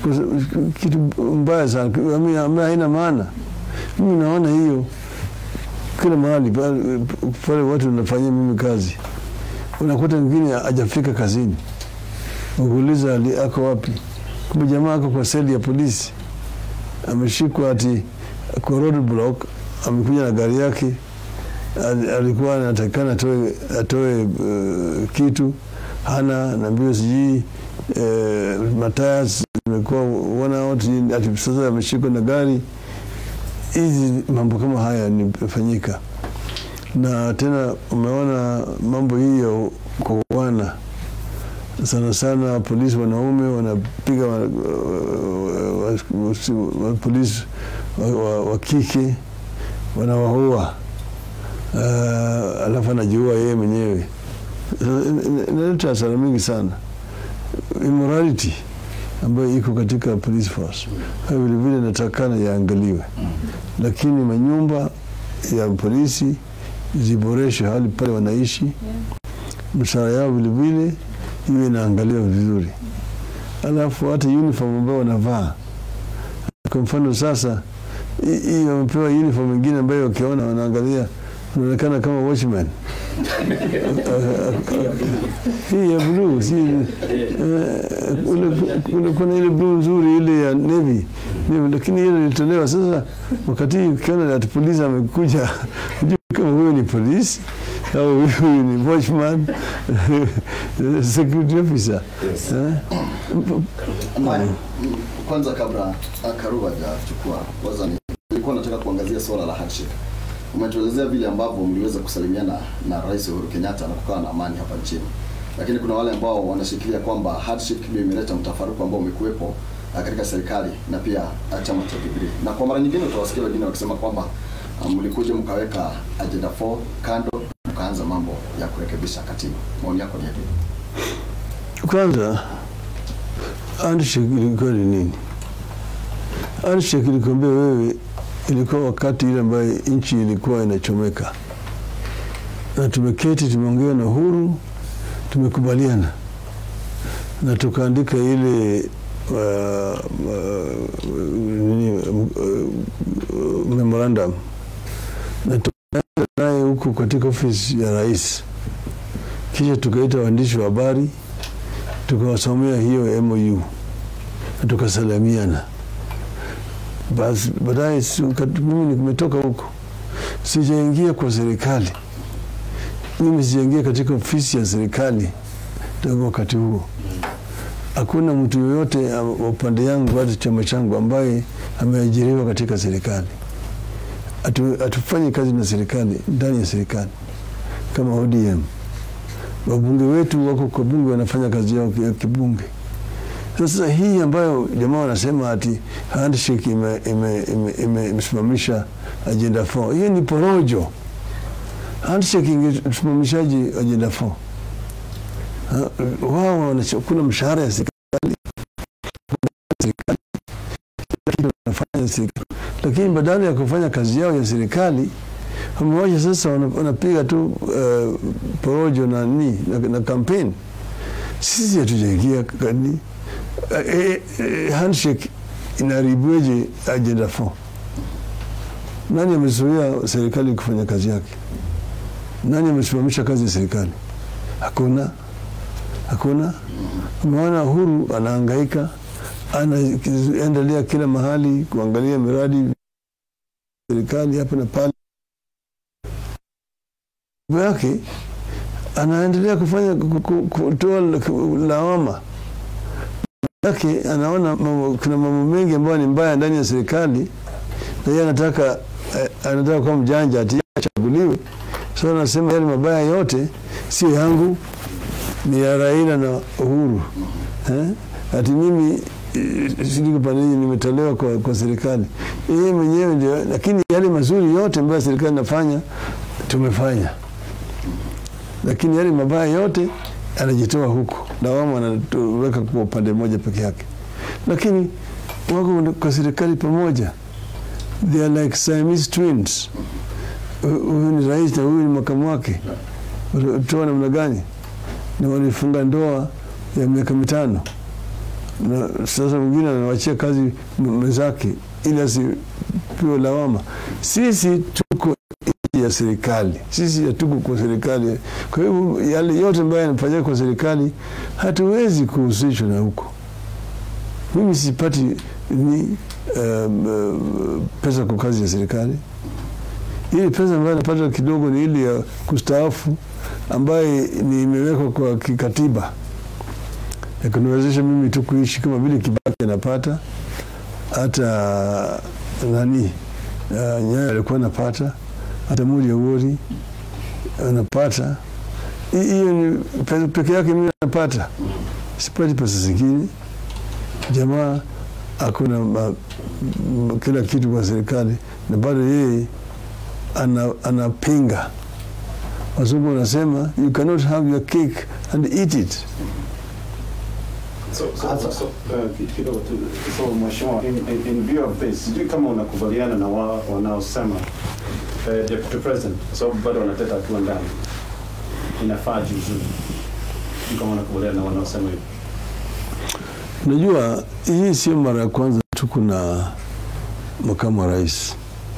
kus- kitu mbaya sana ami- ambayo haina maana. Mimi naona hiyo kila mahali pale pale watu wanafanyia mimi kazi, unakuta mwingine hajafika kazini, ukuuliza ali- ako wapi, kumbe jamaa ako kwa seli ya polisi ameshikwa ati kwa road block, amekuja na gari yake, al- alikuwa anatakikana atoe, atoe uh, kitu hana na mbio sijui uh, mataya zimekuwa one out, ati sasa ameshikwa na gari. Hizi mambo kama haya nimefanyika, na tena umeona mambo hii ya kuoana sana sana polisi wanaume wanapiga wa, wa, wa, wa, wa, polisi wa, wa, wa kike wanawaua, uh, alafu anajiua yeye mwenyewe. Sasa, ina- ina- Inaleta hasara mingi sana, immorality ambayo iko katika police force hayo vilevile inatakana yaangaliwe, lakini manyumba ya polisi ziboreshwe hali pale wanaishi, mshahara yao vilevile iwe inaangaliwa vizuri, alafu hata uniform ambayo wanavaa. Kwa mfano sasa, hii hii wamepewa uniform ingine ambayo wakiona wanaangalia unaonekana kama watchman hii ya blue si eh, kuna- kuna- kuna ile blue nzuri ile ya navy Navy, lakini ile ilitolewa sasa. Wakati ukiona ati polisi amekuja, hujui kama huyo ni polisi au huyu ni watchman security officer eh? Amani, mm, kwanza kabla ah, Karuba hajachukua kwanza, ni- nilikuwa nataka kuangazia swala la handshake. Umetuelezea vile ambavyo mliweza kusalimiana na Rais Uhuru Kenyatta na kukawa na amani hapa nchini, lakini kuna wale ambao wanashikilia kwamba handshake ndio imeleta mtafaruku ambao umekuwepo ah, katika serikali na pia ah, chama cha Jubilee, na kwa mara nyingine utawasikia wengine wakisema kwamba ah, mlikuja mkaweka agenda 4 kando mkaanza mambo ya kurekebisha katiba. Maoni yako ni yapi? Kwanza handshake ilikuwa ni nini? Handshake ilikwambia wewe, ilikuwa wakati ile ambayo nchi ilikuwa inachomeka, na tumeketi tumeongea na Uhuru, tumekubaliana na tukaandika ile uh, uh, nini, uh, memorandum na tukaenda naye huku katika ofisi ya rais, kisha tukaita waandishi wa habari tukawasomea hiyo MOU na tukasalamiana. Basi baadaye si- wakati mimi nimetoka huko, sijaingia kwa serikali, mimi sijaingia katika ofisi ya serikali tangu wakati huo. Hakuna mtu yoyote wa upande yangu hata chama changu ambaye ameajiriwa katika serikali. Hatu- Hatufanyi kazi na serikali ndani ya serikali kama ODM. Wabunge wetu wako kwa bunge wanafanya kazi yao ya kibunge. Sasa hii ambayo jamaa wanasema ati handshake imesimamisha ime, ime, imesimamisha agenda 4 hiyo ni porojo. Handshake ingesimamishaji agenda 4 Ha, wao wanachukua mshahara ya serikali serikali kila kitu wanafanya serikali, lakini badala ya kufanya kazi yao ya serikali wamewacha sasa wana- wanapiga tu uh, porojo na nini na, na kampeni. Sisi hatujaingia kani eh, eh, eh, handshake inaharibueje agenda 4? Nani amezuia serikali kufanya kazi yake? Nani amesimamisha kazi ya serikali? Hakuna, hakuna. Umeona Uhuru anahangaika, anaendelea kila mahali kuangalia miradi serikali hapa na pale Mambo yake anaendelea kufanya ku- ku- kutoa la- lawama yake, anaona mambo- kuna mambo mengi ambayo ni mbaya ndani ya serikali, na yeye anataka eh, anataka kuwa mjanja ati yeye achaguliwe. So anasema yale mabaya yote sio yangu, ni ya Raila na Uhuru eh? Ati mimi eh, sijui pande hii nimetolewa kwa, kwa serikali yeye mwenyewe ndio, lakini yale mazuri yote ambayo serikali inafanya tumefanya lakini yale mabaya yote anajitoa huko, lawama anaweka kwa upande mmoja peke yake, lakini wako kwa serikali pamoja, they are like Siamese twins. Hu- Huyu ni rais na huyu ni makamu wake, toa namna gani? Na walifunga ndoa ya miaka mitano, na sasa mwingine anawachia kazi m- mwenzake ili asipewe lawama. Sisi tuko ya serikali. Sisi hatuko kwa serikali. Kwa hivyo yale yote ambayo yanafanyika kwa serikali hatuwezi kuhusishwa na huko. Mimi sipati ni um, uh, pesa kwa kazi ya serikali. Ile pesa ambayo napata kidogo ni ile ya kustaafu ambayo ni imewekwa kwa kikatiba ya kuniwezesha mimi tu kuishi kama vile Kibaki anapata, hata nani uh, Nyayo alikuwa anapata hata Mudi Awori anapata. Hi- Hiyo ni pesa peke yake mimi napata, sipati pesa zingine. Jamaa hakuna ma- m- kila kitu kwa serikali, na bado yeye ana, anapinga. Wazungu wanasema you cannot have your cake and eat it. So, so, so, uh, ki- kidogo tu. So, mheshimiwa, in, in, in view of this, sijui kama unakubaliana na wa, wanaosema uh, deputy president, kwa sababu bado wanateta akiwa ndani, inafaa jiuzulu. Sijui kama unakubaliana na wanaosema hivyo. Unajua, hii sio mara ya kwanza tuko na makamu wa rais.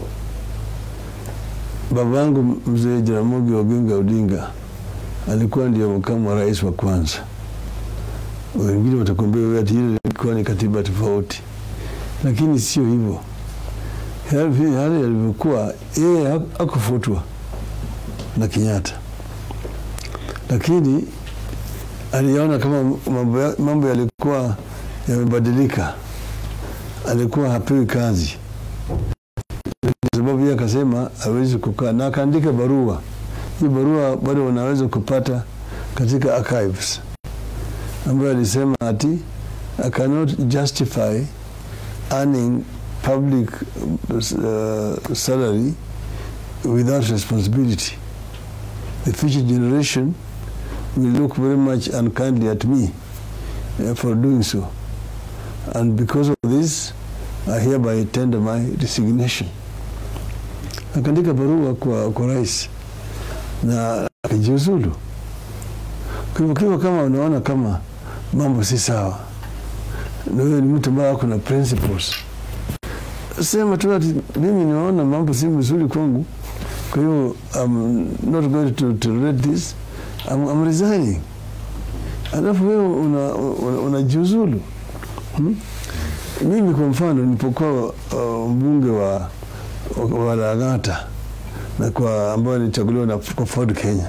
Babangu mzee Jaramogi Oginga Odinga alikuwa ndio makamu wa rais wa kwanza. Wengine watakwambia wewe ati ile ilikuwa ni katiba tofauti, lakini sio hivyo. Yale yale yalivyokuwa, yeye hak- hakufutwa na Kenyatta, lakini aliona kama mambo ya- mambo yalikuwa yamebadilika, alikuwa hapewi kazi, kwa sababu yeye akasema hawezi kukaa, na akaandika barua. Hii barua bado wanaweza kupata katika archives, ambayo alisema ati I cannot justify earning public uh, salary without responsibility. The future generation will look very much unkindly at me uh, for doing so. and because of this I hereby tender my resignation. Akaandika barua kwa, kwa rais na akajiuzulu. Kwa hivyo kiwa kama unaona kama mambo si sawa, na wewe ni mtu ambaye ako na principles, sema tu ati mimi nimeona mambo si mzuri kwangu, kwa hiyo I'm not going to tolerate this, I'm, I'm resigning. Alafu wewe unajiuzulu una, una unajiuzulu. hmm? Mimi kwa mfano nilipokuwa uh, mbunge wa, wa, wa Lang'ata na kwa ambayo nilichaguliwa na kwa Ford Kenya,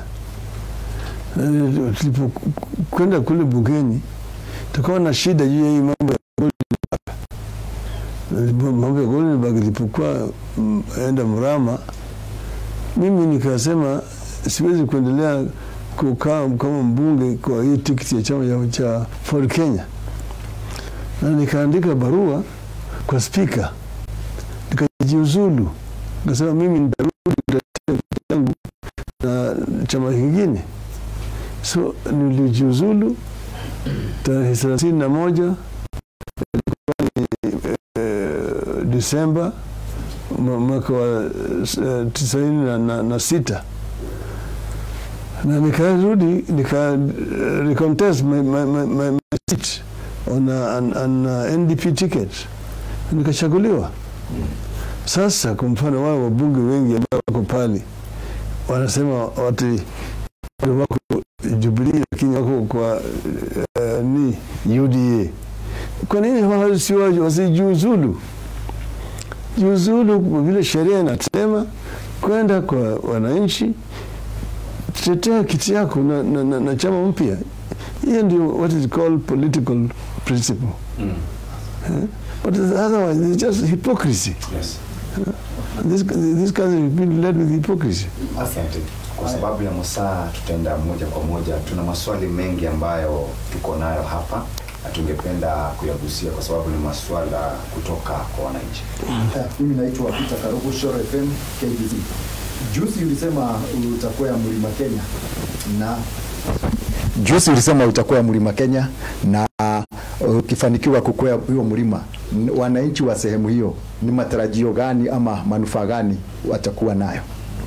tulipokwenda kule bungeni tukawa na shida juu ya hii mambo ya Goldenberg. mambo ya Goldenberg ilipokuwa mm, enda Mrama, mimi nikasema siwezi kuendelea kukaa kama mbunge kwa hii tikiti ya chama cha- cha Ford Kenya, na nikaandika barua kwa spika nikajiuzulu, nikasema mimi nitarudi kutetea kiti yangu na chama kingine. So nilijiuzulu tarehe thelathini na moja ilikuwa ni eh, Disemba mwa- mwaka wa eh, tisaini na, na, na sita na nikarudi nika uh, recontest my, my, my, my, my seat on, a, an, an uh, NDP ticket nikachaguliwa. Sasa kwa mfano wao wabunge wengi ambao wako pale wanasema wati wako Jubilee lakini wako kwa uh, ni UDA. Kwa nini hao si wa- wasijiuzulu? Jiuzulu kwa vile sheria inasema, kwenda kwa wananchi tetea kiti yako na, na, na, na chama mpya. Hiyo ndio what is called political principle. Mm. Eh? But otherwise it's just hypocrisy. Yes. This, this country has been led with hypocrisy. Asante. Kwa sababu ya masaa tutaenda moja kwa moja. Tuna maswali mengi ambayo tuko nayo hapa na tungependa kuyagusia kwa sababu ni maswala kutoka kwa wananchi. Eh, Mimi naitwa Peter Karugu, Shore FM, KBC. Juzi ulisema utakuwa ya Mlima Kenya na Juzi ulisema utakuwa mlima Kenya na uh, ukifanikiwa kukwea hiyo mlima, n- wananchi wa sehemu hiyo ni matarajio gani ama manufaa gani watakuwa nayo?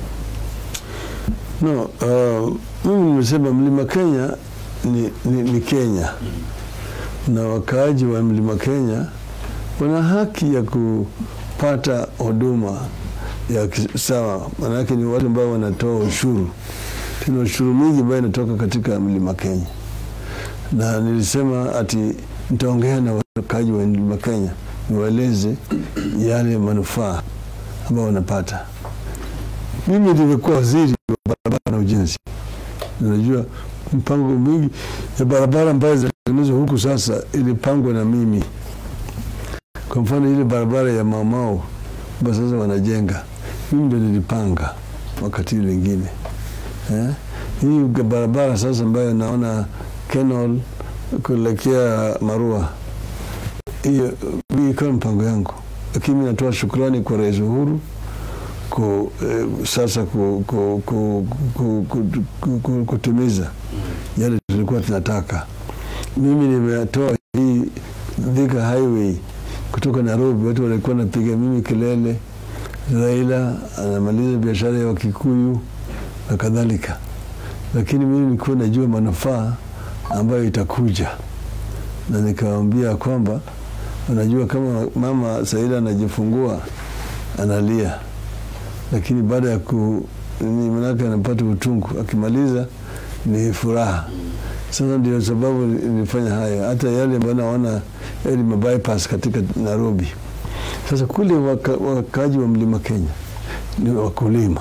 No, uh, mimi nimesema mlima Kenya ni, ni, ni Kenya na wakaaji wa mlima Kenya wana haki ya kupata huduma ya kis- sawa, maanake ni watu ambao wanatoa ushuru. Tuna ushuru mingi ambayo inatoka katika mlima Kenya, na nilisema ati nitaongea na wakaaji wa mlima Kenya niwaeleze yale manufaa ambayo wanapata. Mimi nilikuwa waziri wa barabara na ujenzi. Unajua mpango mingi ya barabara ambayo zinatengenezwa huku sasa ilipangwa na mimi. Kwa mfano ile barabara ya Maumau ambayo sasa wanajenga, mimi ndio nilipanga wakati ile lingine eh? Hii barabara sasa ambayo naona Kenol kuelekea Marua, hiyo hii ikawa mpango yangu, lakini mimi natoa shukrani kwa Rais Uhuru ku, eh, sasa ku, ku, ku, ku, ku, ku, ku, kutimiza yale tulikuwa tunataka. Mimi nimetoa hii Thika Highway kutoka Nairobi, watu walikuwa napiga mimi kelele, Raila anamaliza biashara ya Wakikuyu na kadhalika, lakini mimi nilikuwa najua manufaa ambayo itakuja, na nikawaambia kwamba unajua, kama mama Saida anajifungua analia lakini baada ya ku ni manake anapata utungu, akimaliza ni furaha. Sasa ndio sababu nilifanya haya, hata yale ambayo naona yale ma bypass katika Nairobi. Sasa kule waka, wakaaji wa mlima Kenya ni wakulima.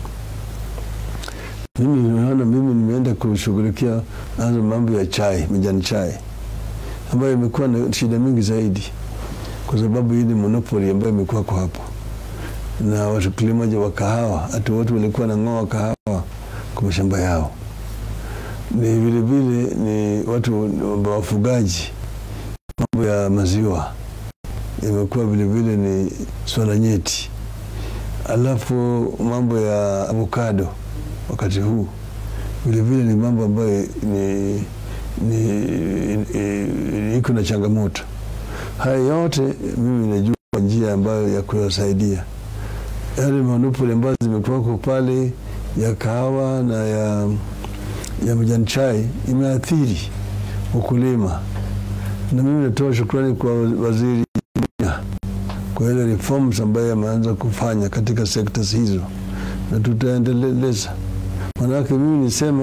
Mimi naona mimi nimeenda kushughulikia nazo mambo ya chai, majani chai ambayo imekuwa na shida mingi zaidi, kwa sababu hii ni monopoly ambayo imekuwa kwa hapo na wakulima wa kahawa, hata watu walikuwa wanang'oa kahawa kwa mashamba yao. Ni vile vile ni watu wafugaji, mambo ya maziwa imekuwa vile vile ni swala nyeti. Alafu mambo ya avocado wakati huu vile vile ni mambo ambayo ni, ni, ni, iko na changamoto. Haya yote mimi najua njia ambayo ya kuyasaidia yale manupuli ambazo zimekuwako pale ya kahawa na ya, ya majani chai imeathiri ukulima, na mimi natoa shukrani kwa waziri Munya kwa ile reforms ambayo ameanza kufanya katika sectors hizo, na tutaendeleza. Manake mimi nisema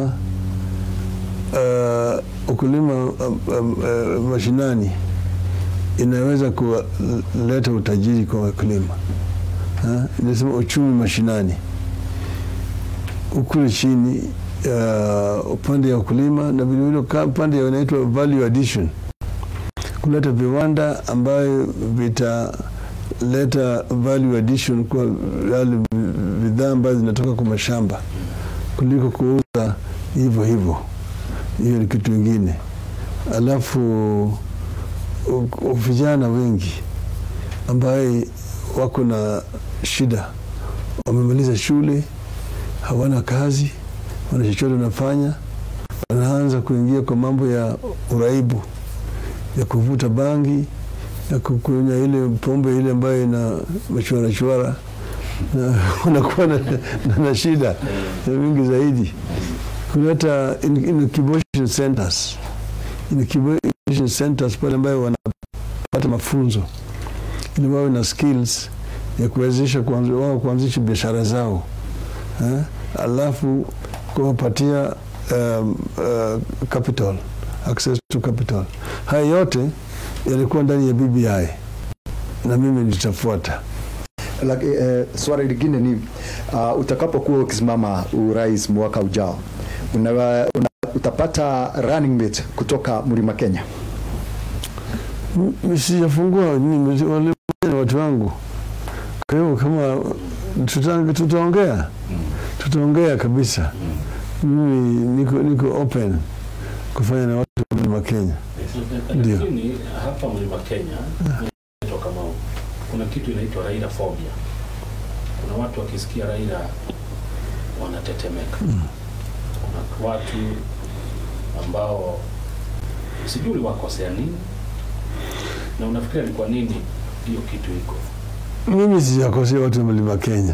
uh, ukulima um, um, uh, mashinani inaweza kuleta utajiri kwa wakulima. Ha? Inasema uchumi mashinani ukule chini uh, upande ya ukulima na vilevile upande inaitwa value addition, kuleta viwanda ambayo vitaleta value addition kwa yale bidhaa ambazo zinatoka kwa mashamba kuliko kuuza hivyo hivyo. Hiyo ni kitu ingine. Alafu vijana wengi ambaye wako na shida, wamemaliza shule, hawana kazi, wana chochote wanafanya, wanaanza kuingia kwa mambo ya uraibu, ya kuvuta bangi, ya kukunywa ile pombe ile ambayo ina machwara chwara, na wanakuwa na, na, na shida mingi zaidi, kuleta incubation centers incubation centers pale ambayo wanapata mafunzo ili wawe na skills ya kuwezesha wao kuanzisha biashara zao eh? Alafu kuwapatia um, uh, capital access to capital. Haya yote yalikuwa ndani ya BBI na mimi nitafuata. Laki, eh, swali lingine ni uh, utakapokuwa ukisimama urais mwaka ujao una, una, utapata running mate kutoka Mlima Kenya? Sijafungua wale watu wangu, kwa hiyo kama tuta, tutaongea tutaongea kabisa. Mimi niko, niko open kufanya na watu wa Mlima Kenya. Ndio. Lakini hapa Mlima Kenya inaitwa kama kuna kitu inaitwa Raila phobia. Kuna watu wakisikia Raila wanatetemeka. Kuna watu ambao sijui uliwakosea nini na unafikiria ni kwa nini hiyo kitu iko? Mimi sijakosea watu wa Mlima Kenya.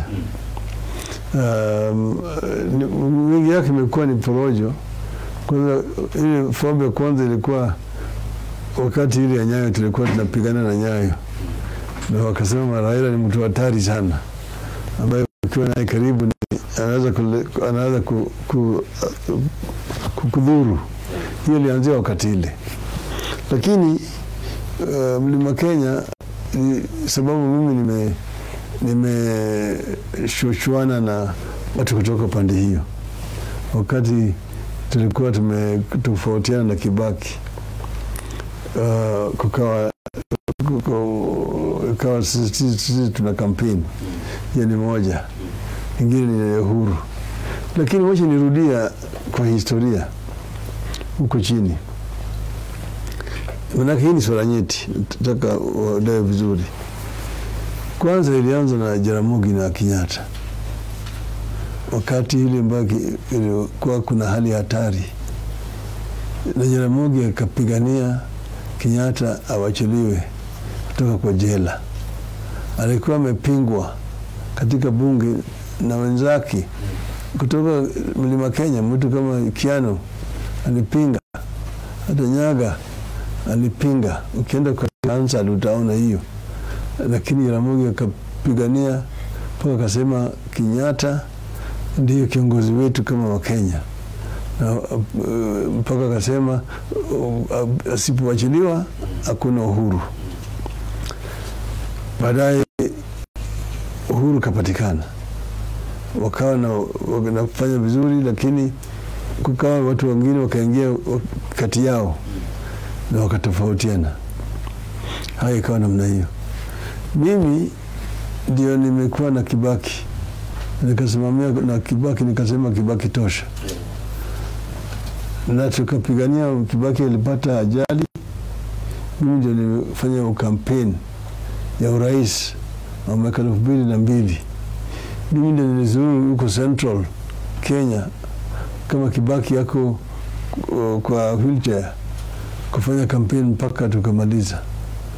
Um, ni- mingi yake imekuwa ni porojo. Kwanza ile fomu ya kwanza ilikuwa wakati ile ya Nyayo, tulikuwa tunapigana na Nyayo na wakasema Raila ni mtu hatari sana, ambaye ukiwa naye karibu ni- anaweza kule, anaweza ku, ku, ku, kudhuru. Hiyo ilianzia wakati ile, lakini uh, Mlima Kenya ni sababu mimi nime nimeshuchuana na watu kutoka pande hiyo wakati tulikuwa tumetofautiana na Kibaki. Uh, kukawa kuko- ikawa sisi sisi- sisi tuna kampeni hiyo ni moja, ingine ni ya Uhuru, lakini wacha nirudia kwa historia huko chini, manake hii ni swala nyeti, nataka waelewe vizuri. Kwanza ilianza na Jaramogi na Kenyatta wakati ile ambayo ki- ilikuwa kuna hali ya hatari, na Jaramogi akapigania Kenyatta awachiliwe kutoka kwa jela. Alikuwa amepingwa katika bunge na wenzake kutoka Mlima Kenya, mtu kama Kiano alipinga, hata Nyaga alipinga. Ukienda kwa Hansard utaona hiyo, lakini Jaramogi akapigania mpaka akasema Kenyatta ndiyo kiongozi wetu kama Wakenya na uh, mpaka akasema uh, asipowachiliwa hakuna uhuru. Baadaye uhuru kapatikana, wakawa na wanafanya vizuri, lakini kukawa watu wengine wakaingia kati yao na wakatofautiana. Haya ikawa namna hiyo. Mimi ndio nimekuwa na Kibaki nikasimamia na Kibaki, nikasema Kibaki tosha, na tukapigania. Kibaki alipata ajali, mimi ndio nimefanya ukampeni ya urais wa mwaka elfu mbili na mbili. Mimi ndio nilizuru huko Central Kenya kama Kibaki yako uh, kwa wheelchair kufanya kampeni mpaka tukamaliza,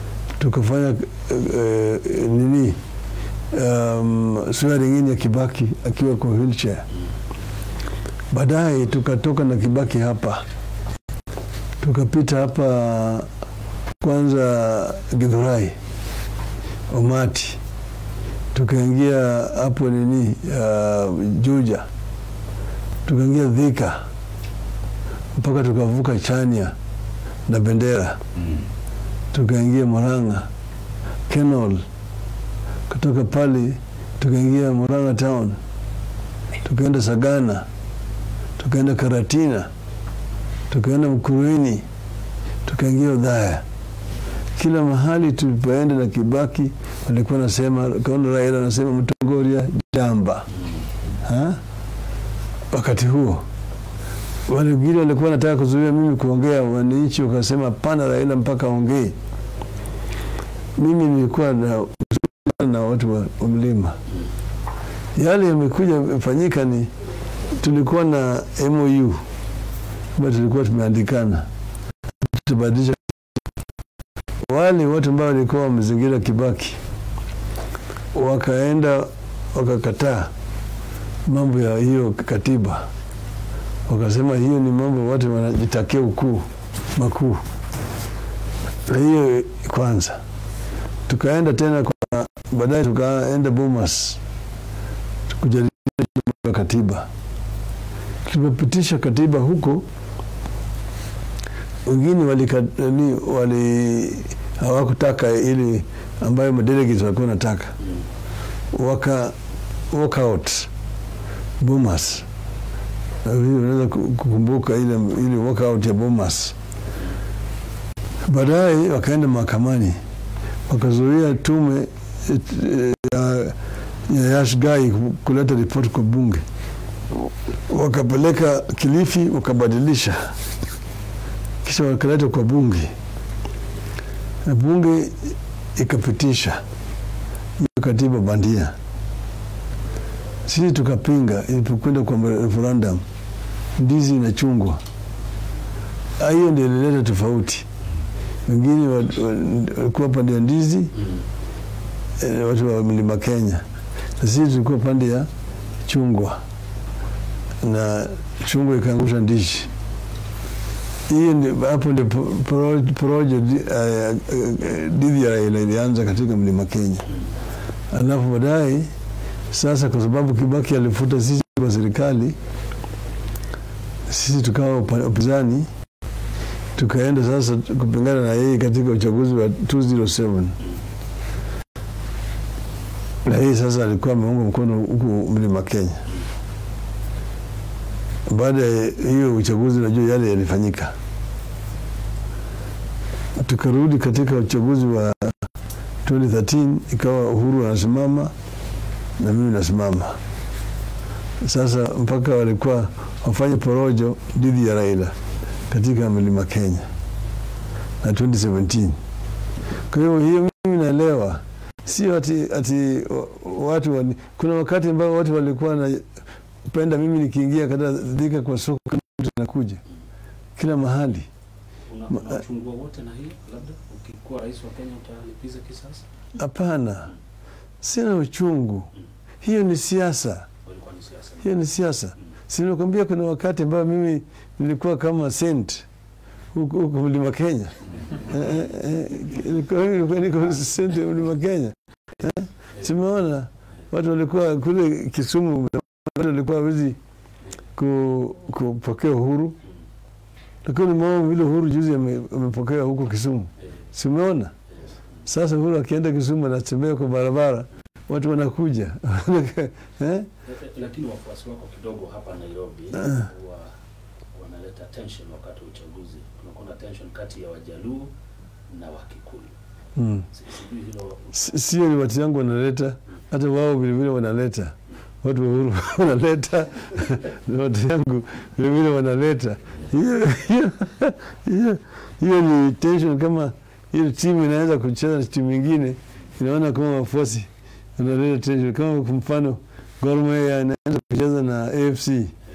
tukafanya eh, nini um, swearing in ya Kibaki akiwa kwa wheelchair. Baadaye tukatoka na Kibaki hapa, tukapita hapa kwanza Githurai, Omati, tukaingia hapo nini uh, Juja, tukaingia Thika mpaka tukavuka Chania na Bendera, tukaingia Murang'a Kenol, kutoka pale tukaingia Murang'a town, tukaenda Sagana, tukaenda Karatina, tukaenda Mkuruini, tukaingia Udhaya. Kila mahali tulipoenda na Kibaki walikuwa nasema, kaona Raila anasema Mtongoria jamba ha? Wakati huo wale wengine walikuwa wanataka kuzuia mimi kuongea, wananchi wakasema pana, Raila mpaka aongee. Mimi nilikuwa na na watu wa wa mlima. Yale yamekuja yamefanyika ni tulikuwa na MOU ambayo tulikuwa tumeandikana tubadilisha wale watu ambao walikuwa wamezingira Kibaki wakaenda wakakataa mambo ya hiyo katiba, wakasema hiyo ni mambo watu wanajitakia ukuu makuu. Na hiyo kwanza, tukaenda tena kwa baadaye, tukaenda Bomas kujadili mambo ya katiba. Tulipopitisha katiba huko, wengine walika- nani, wali hawakutaka ili ambayo madelegates walikuwa nataka, waka walk out Bomas. Na hiyo Unaweza ku- kukumbuka ile ile walk out ya Bomas. Baadaye wakaenda mahakamani wakazuia tume eh, eh, ya, ya Yash Gai kuleta ripoti kwa bunge, wakapeleka Kilifi wakabadilisha, kisha wakaleta kwa bunge na bunge ikapitisha hiyo katiba bandia. Sisi tukapinga ilipokwenda kwa referendum, ndizi inachungwa. Ah, Hiyo ndio ilileta tofauti. Wengine wa- wa- walikuwa pande ya ndizi eh, watu wa mlima Kenya, na sisi tulikuwa pande ya chungwa, na chungwa ikaangusha ndizi. Hiyo ndio hapo ndio po- poro- porojo di- eh, eh, dhidi ya Raila ilianza katika mlima Kenya, alafu baadaye sasa, kwa sababu Kibaki alifuta sisi kwa serikali, sisi tukawa upa- upinzani, tukaenda sasa kupingana na yeye katika uchaguzi wa 207 na yeye sasa alikuwa ameunga mkono huku mlima Kenya. Baada ya hiyo uchaguzi, najua yale yalifanyika, tukarudi katika uchaguzi wa 2013 ikawa Uhuru anasimama na mimi nasimama. Sasa mpaka walikuwa wafanye porojo dhidi ya Raila katika mlima Kenya na 2017. Kwa hiyo hiyo mimi naelewa, sio ati, ati wa- watu wani, kuna wakati ambao watu walikuwa wanapenda mimi nikiingia katika kwa soko kama mtu anakuja kila mahali Una, Ma- una uchungu wowote na hiyo? Labda ukikuwa rais wa Kenya utalipiza kisasi? Hapana, sina uchungu. Hiyo ni siasa, Walikuwa ni siasa. hiyo ni siasa. Si nimekwambia kuna wakati ambao mimi nilikuwa kama sent huku huku mlima Kenya. Eh, eh, eh, nilikuwa nilikuwa niko sent ya mlima Kenya. Eh, Simeona watu walikuwa kule Kisumu, watu walikuwa hawezi ku, kupokea uhuru, lakini nimeona vile uhuru juzi ame- amepokea huko Kisumu. Simeona sasa Uhuru akienda Kisumu anatembea kwa barabara, watu wanakuja eh? Eh, Lakini wafuasi wako kidogo hapa Nairobi huwa wanaleta tension wakati wa uchaguzi. Kunakuwa na tension kati ya Wajaluo na Wakikuyu. mm. Si- Sijui hilo Si- Sio ni watu yangu wanaleta, hata wao vilevile wanaleta watu wa Uhuru wanaleta na watu yangu vilevile wanaleta. Hiyo hiyo hiyo hiyo ni tension. Kama hiyo timu inaweza kucheza na timu ingine, inaona kama wafuasi wanaleta tension. Kama kwa mfano Gor Mahia inaanza kucheza na AFC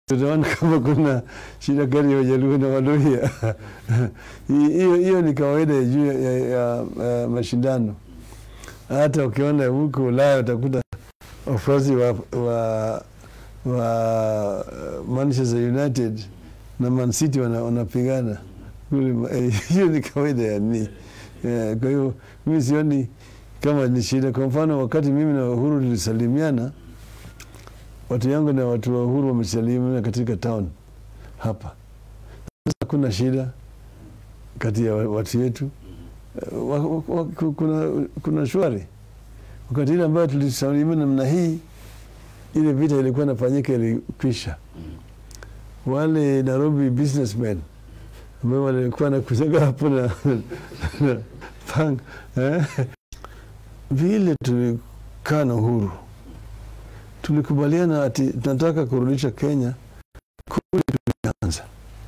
tutaona kama kuna shida gani ya Wajaluo na Waluhya. Hiyo hiyo ni kawaida ya juu ya, ya, ya, ya mashindano. Hata ukiona huko Ulaya utakuta wafuasi wa, wa, wa Manchester United na Man City wana- wanapigana kule. ma- Hiyo ni kawaida ya ni Eh, kwa hiyo mimi sioni kama ni shida. Kwa mfano, wakati mimi na Uhuru tulisalimiana, watu yangu na watu wa Uhuru wamesalimiana katika town hapa. Sasa hakuna shida kati ya wa- watu wetu. Eh, wa- wa- wa- ku- kuna, kuna shwari. Wakati ile ambayo tulisalimiana namna hii, ile vita ilikuwa inafanyika ilikwisha. Wale Nairobi businessmen ambao walikuwa nakuzaga hapo na, na pang eh? Vile tulikaa na Uhuru tulikubaliana ati tunataka kurudisha Kenya kule tulianza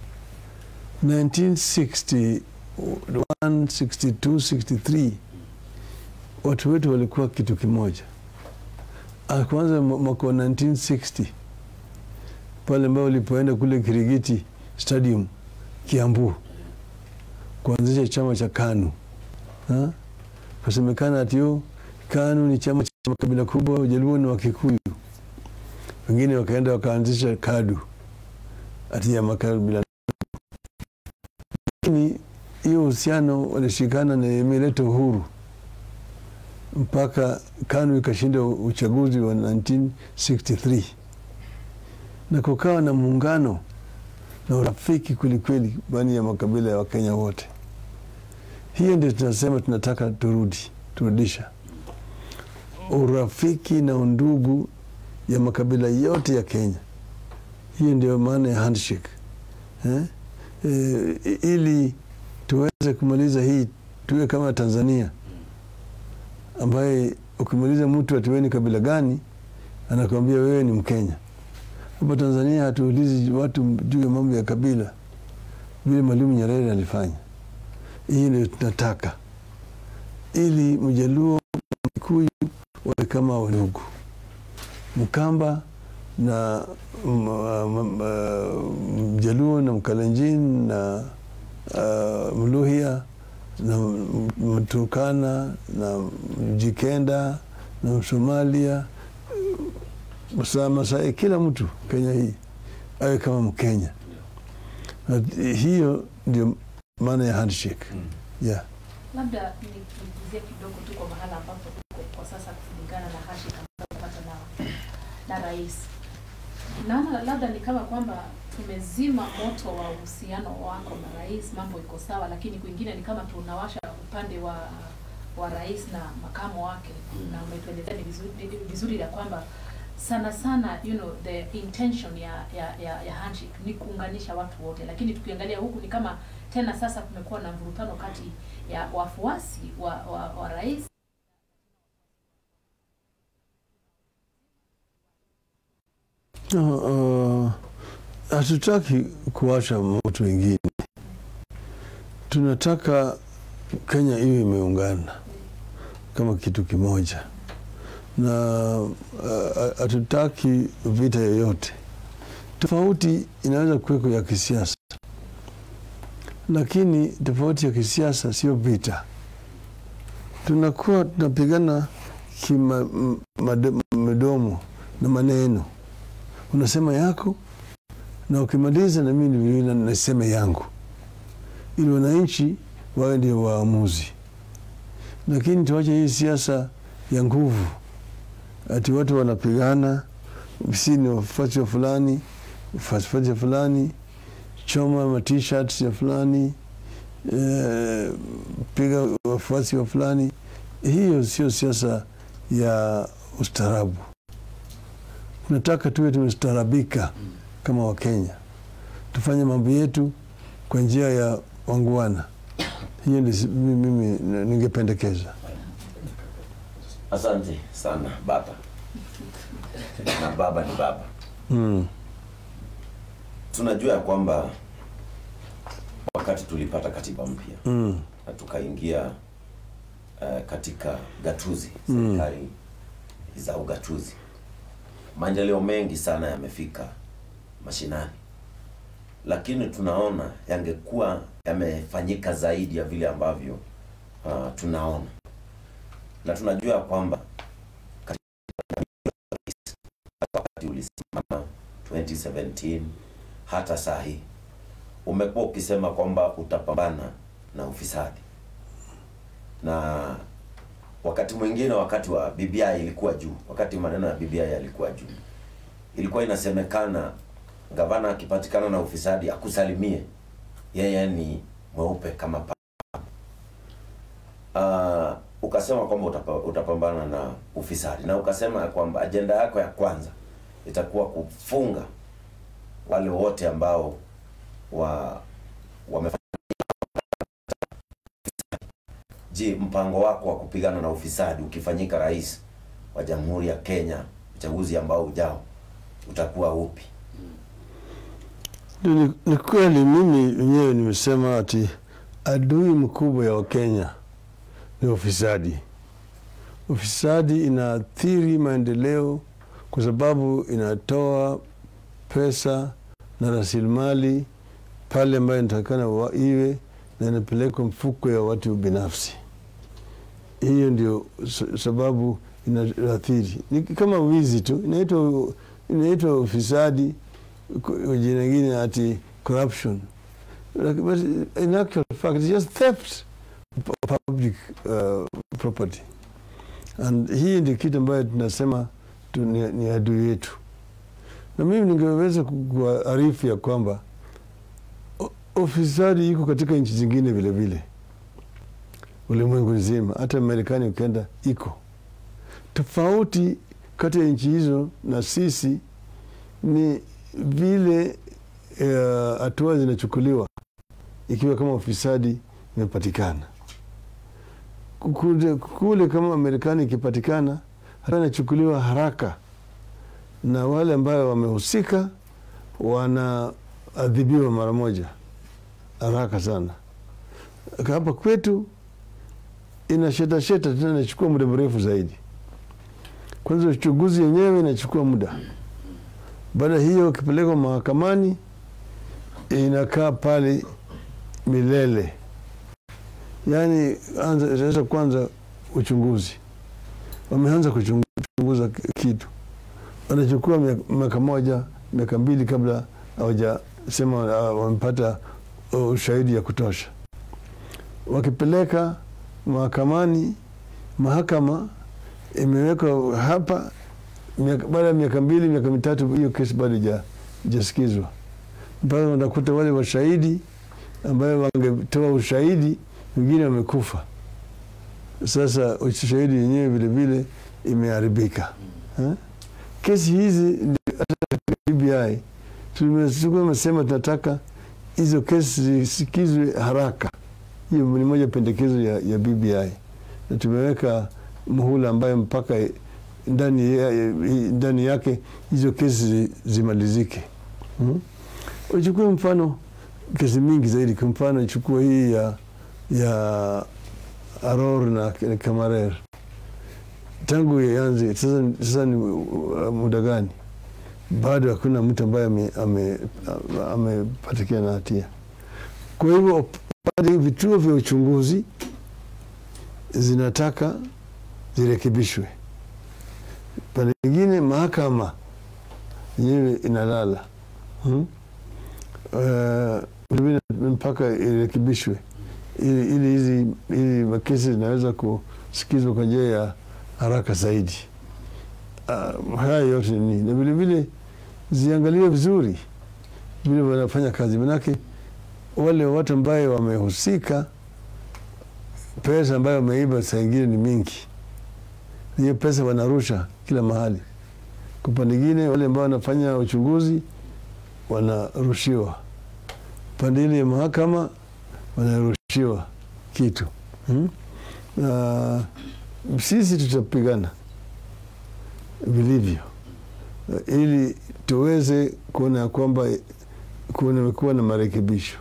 1961, 62, 63 watu wetu walikuwa kitu kimoja. Ah, Kwanza mwa- mwaka wa 1960 pale ambao ulipoenda kule Kirigiti Stadium Kiambu kuanzisha chama cha KANU Ha? kasemekana ati yo KANU ni chama cha makabila kubwa, Wajaluo na Wakikuyu. Wengine wakaenda wakaanzisha KADU ati ya makabila. Lakini hiyo uhusiano walishikana na imeleta uhuru mpaka KANU ikashinda uchaguzi wa 1963 na kukawa na muungano na urafiki kwelikweli baina ya makabila ya Wakenya wote. Hiyo ndio tunasema tunataka turudi turudisha urafiki na undugu ya makabila yote ya Kenya. Hiyo ndio maana ya handshake eh? E, ili tuweze kumaliza hii tuwe kama Tanzania ambaye ukimaliza mtu ati wewe ni kabila gani, anakuambia wewe ni Mkenya. Hapa Tanzania hatuulizi watu juu ya mambo ya kabila vile Mwalimu Nyerere alifanya. Hii ndio tunataka, ili Mjaluo, Mkikuyu wawe kama wandugu, Mkamba na m- m- m- Mjaluo na Mkalenjin na uh, Mluhya na M- Mturkana na Mjikenda na Msomalia Masa- Masai, kila mtu Kenya hii awe kama Mkenya. Na hiyo ndio maana ya handshake. Yeah. labda nikuguzie kidogo tu kwa mahala ambapo tuko kwa sasa kulingana na handshake ambayo tumepata na, na rais. Naona labda ni kama kwamba tumezima moto wa uhusiano wako na rais, mambo iko sawa, lakini kwingine ni kama tunawasha upande wa wa rais na makamo wake, na umetuelezea ni vizuri, ni vizuri ya kwamba sana sana you know the intention ya ya, ya, ya handshake ni kuunganisha watu wote, lakini tukiangalia huku ni kama tena sasa kumekuwa na mvurutano kati ya wafuasi wa, wa, wa rais Uh, hatutaki kuacha moto wengine, tunataka Kenya iwe imeungana kama kitu kimoja, na uh, hatutaki vita yoyote. Tofauti inaweza kuweko ya kisiasa, lakini tofauti ya kisiasa sio vita. Tunakuwa tunapigana kimadomo na maneno unasema yako na ukimaliza na mimi vilevile nasema yangu, ili wananchi wawe ndio waamuzi. Lakini tuache hii siasa ya nguvu, ati watu wanapigana, si ni wafuasi wa fulani, wafuasi wa fulani, choma ma t-shirts ya fulani, eh, piga wafuasi wa fulani. Hiyo sio siasa ya ustaarabu nataka tuwe tumestaarabika kama Wakenya, tufanye mambo yetu kwa njia ya wanguana. Hiyo ndio mimi ningependekeza. Asante sana baba, na baba ni baba. Mm. Tunajua ya kwamba wakati tulipata katiba mpya Mm. na tukaingia uh, katika gatuzi, Mm. serikali za ugatuzi, maendeleo mengi sana yamefika mashinani, lakini tunaona yangekuwa yamefanyika zaidi ya vile ambavyo uh, tunaona na tunajua kwamba wakati ulisimama 2017 hata saa hii umekuwa ukisema kwamba utapambana na ufisadi, na wakati mwingine, wakati wa BBI ilikuwa juu, wakati maneno ya BBI yalikuwa juu, ilikuwa inasemekana gavana akipatikana na ufisadi akusalimie, yeye ni mweupe kama pa uh, ukasema kwamba utapa, utapambana na ufisadi na ukasema ya kwamba ajenda yako ya kwanza itakuwa kufunga wale wote ambao wa wamefanya. Je, mpango wako wa kupigana na ufisadi ukifanyika rais wa Jamhuri ya Kenya uchaguzi ambao ujao utakuwa upi? Ni, ni kweli mimi mwenyewe nimesema ati adui mkubwa ya Wakenya ni ufisadi. Ufisadi inaathiri maendeleo kwa sababu inatoa pesa na rasilimali pale ambayo inatakikana iwe na inapelekwa mfuko ya watu binafsi. Hiyo ndio sababu inaathiri, ni kama wizi tu, inaitwa inaitwa ufisadi, jina lingine ati corruption, but in actual fact it's just theft of public uh, property and hii ndio kitu ambayo tunasema tu, ni, ni adui yetu, na mimi ningeweza kuarifu ya kwamba ufisadi iko katika nchi zingine vile vile ulimwengu nzima, hata Marekani ukienda iko tofauti. Kati ya nchi hizo na sisi ni vile hatua uh, zinachukuliwa ikiwa kama ufisadi imepatikana kule, kule kama Marekani ikipatikana hatua inachukuliwa haraka na wale ambayo wamehusika wanaadhibiwa mara moja haraka sana. Hapa kwetu inasheta sheta tena, inachukua muda mrefu zaidi. Kwanza uchunguzi yenyewe inachukua muda, baada hiyo ukipelekwa mahakamani inakaa pale milele. Yaani anza sasa, kwanza uchunguzi, wameanza kuchunguza kitu, wanachukua miaka moja miaka mbili kabla hawajasema wamepata ushahidi ya kutosha. Wakipeleka mahakamani, mahakama imewekwa hapa, baada ya miaka mbili miaka mitatu, hiyo kesi bado ijasikizwa, mpaka wanakuta wale washahidi ambayo wangetoa ushahidi wengine wamekufa. Sasa ushahidi yenyewe vile vile imeharibika. Kesi hizi hata BBI tumesema tunataka hizo kesi zisikizwe haraka. Hiyo ni moja pendekezo ya, ya BBI na tumeweka muhula ambayo mpaka ndani, ya, ndani yake hizo kesi zimalizike. hmm? Uchukue mfano kesi mingi zaidi, kwa mfano ichukue hii ya, ya Aror na Kamarer tangu ianze sasa, sasa ni muda gani? Bado hakuna mtu ambaye amepatikana ame, na hatia. Kwa hivyo bado vituo vya uchunguzi zinataka zirekebishwe. Pande nyingine mahakama yenyewe inalala hmm? Uh, mpaka irekebishwe ili hizi ili makesi zinaweza kusikizwa kwa njia ya haraka zaidi. Uh, haya yote ni na vilevile ziangaliwe vizuri vile wanafanya kazi, manake wale watu ambayo wamehusika, pesa ambayo wameiba saa ingine ni mingi, hiyo pesa wanarusha kila mahali. Kwa pande ingine, wale ambao wanafanya uchunguzi wanarushiwa, pande ile ya mahakama wanarushiwa kitu hmm? Uh, sisi tutapigana vilivyo uh, ili tuweze kuona ya kwamba kumekuwa na marekebisho.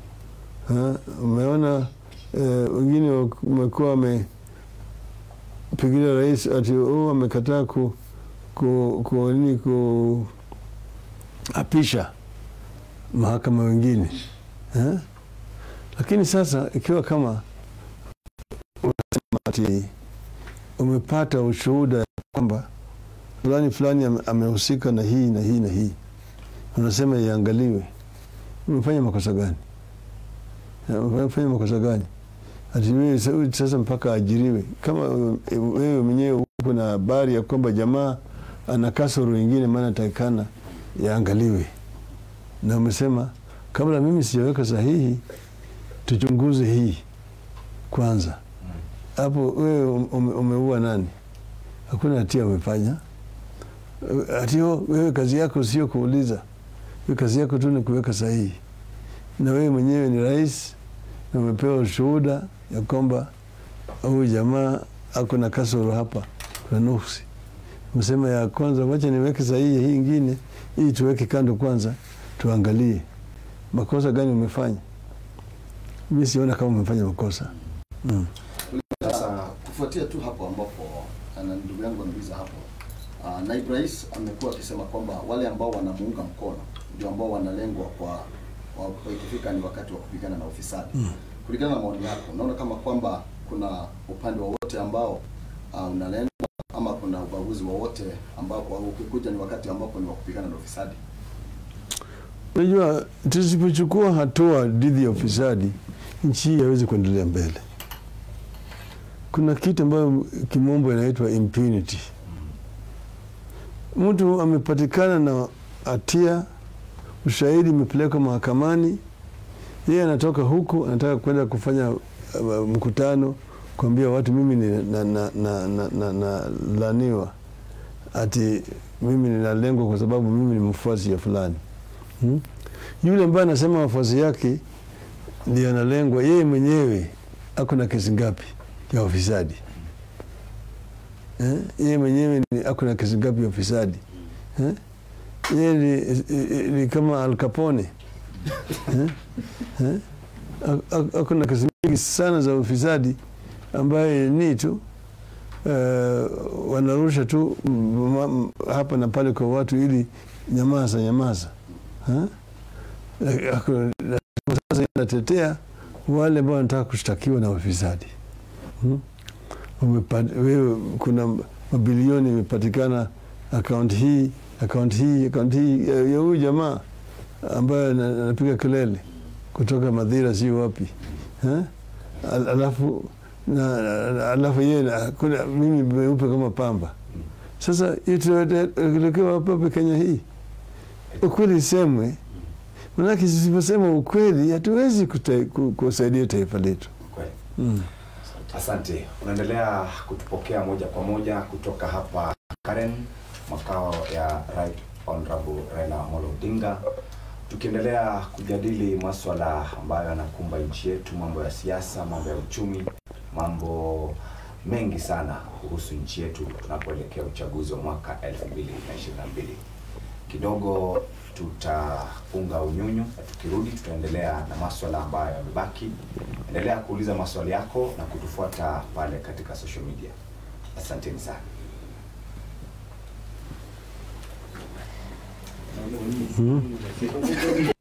Umeona wengine uh, wamekuwa wame pengine rais ati oh, amekataa ku, ku, ku, nini ku apisha mahakama wengine eh? Lakini sasa ikiwa kama unasema ati umepata ushuhuda kwamba fulani fulani ame- amehusika na hii na hii na hii, unasema iangaliwe, umefanya makosa gani? Eh, Umefanya makosa gani? Ati wewe sa- sasa mpaka ajiriwe? Kama eh, wewe mwenyewe uko na habari ya kwamba jamaa ana kasoro ingine, maana takikana yaangaliwe, na umesema kabla mimi sijaweka sahihi, tuchunguze hii kwanza. Hapo wewe ume- umeua nani? Hakuna hatia umefanya. Hatio wewe kazi yako sio kuuliza, wewe kazi yako tu ni kuweka sahihi, na wewe mwenyewe ni rais na umepewa ushuhuda ya kwamba huyu jamaa ako na kasoro hapa, kuna nuksi. Msema ya kwanza, wacha niweke sahihi hii ingine, hii tuweke kando kwanza, tuangalie makosa gani umefanya. Mi siona kama umefanya makosa mm. Sasa kufuatia tu hapo ambapo na ndugu yangu ameuliza hapo, uh, naibu rais amekuwa akisema kwamba wale ambao wanamuunga mkono ndio ambao wanalengwa kwa wa- ikifika ni wakati wa kupigana na ufisadi. Kulingana na maoni yako, unaona kama kwamba kuna upande wowote ambao uh, unalengwa ama kuna ubaguzi wowote ambao kwa ukikuja ni wakati ambapo ni wa kupigana na ufisadi? Unajua, tusipochukua hatua dhidi ya ufisadi, nchi hii haiwezi kuendelea mbele. Kuna kitu ambayo kimombo inaitwa impunity. Mtu amepatikana na hatia, ushahidi umepelekwa mahakamani, yeye anatoka huku anataka kwenda kufanya uh, mkutano kuambia watu mimi ni na, na, na, na, na, na laniwa ati mimi ninalengwa kwa sababu mimi ni mfuasi ya fulani hmm? Yule ambaye anasema wafuasi yake ndio analengwa, yeye mwenyewe ako na kesi ngapi ya ufisadi eh? Yeye mwenyewe ni ako na kesi ngapi ya ufisadi eh? Yeye ni, ni kama Al Capone eh? Eh? A- a- Ako na kesi mingi sana za ufisadi ambaye ni tu eh, wanarusha tu mm, mm, hapa na pale kwa watu ili nyamaza nyamaza eh? Eh, ako- sasa inatetea wale ambao wanataka kushtakiwa na ufisadi hmm? Umepa- wewe kuna mabilioni imepatikana akaunti hii akaunti hii akaunti hii ya ya huyu jamaa ambaye ana- anapiga kelele kutoka Madhira si wapi eh? Al- alafu na, na- alafu yeye na- kuna mimi meupe kama pamba. Sasa ituelekewa hapa Kenya hii, ukweli isemwe, manake tusiposema ukweli hatuwezi kuta- ku- kusaidia taifa letu Kweli. mm. Asante. Unaendelea kutupokea moja kwa moja kutoka hapa Karen, makao ya Right Honorable Raila Amolo Odinga, tukiendelea kujadili maswala ambayo yanakumba nchi yetu, mambo ya siasa, mambo ya uchumi, mambo mengi sana kuhusu nchi yetu tunapoelekea uchaguzi wa mwaka 2022. Kidogo tutafunga unyunyu na tukirudi tutaendelea na maswala ambayo yamebaki. Endelea kuuliza maswali yako na kutufuata pale katika social media. Asanteni sana. Mm.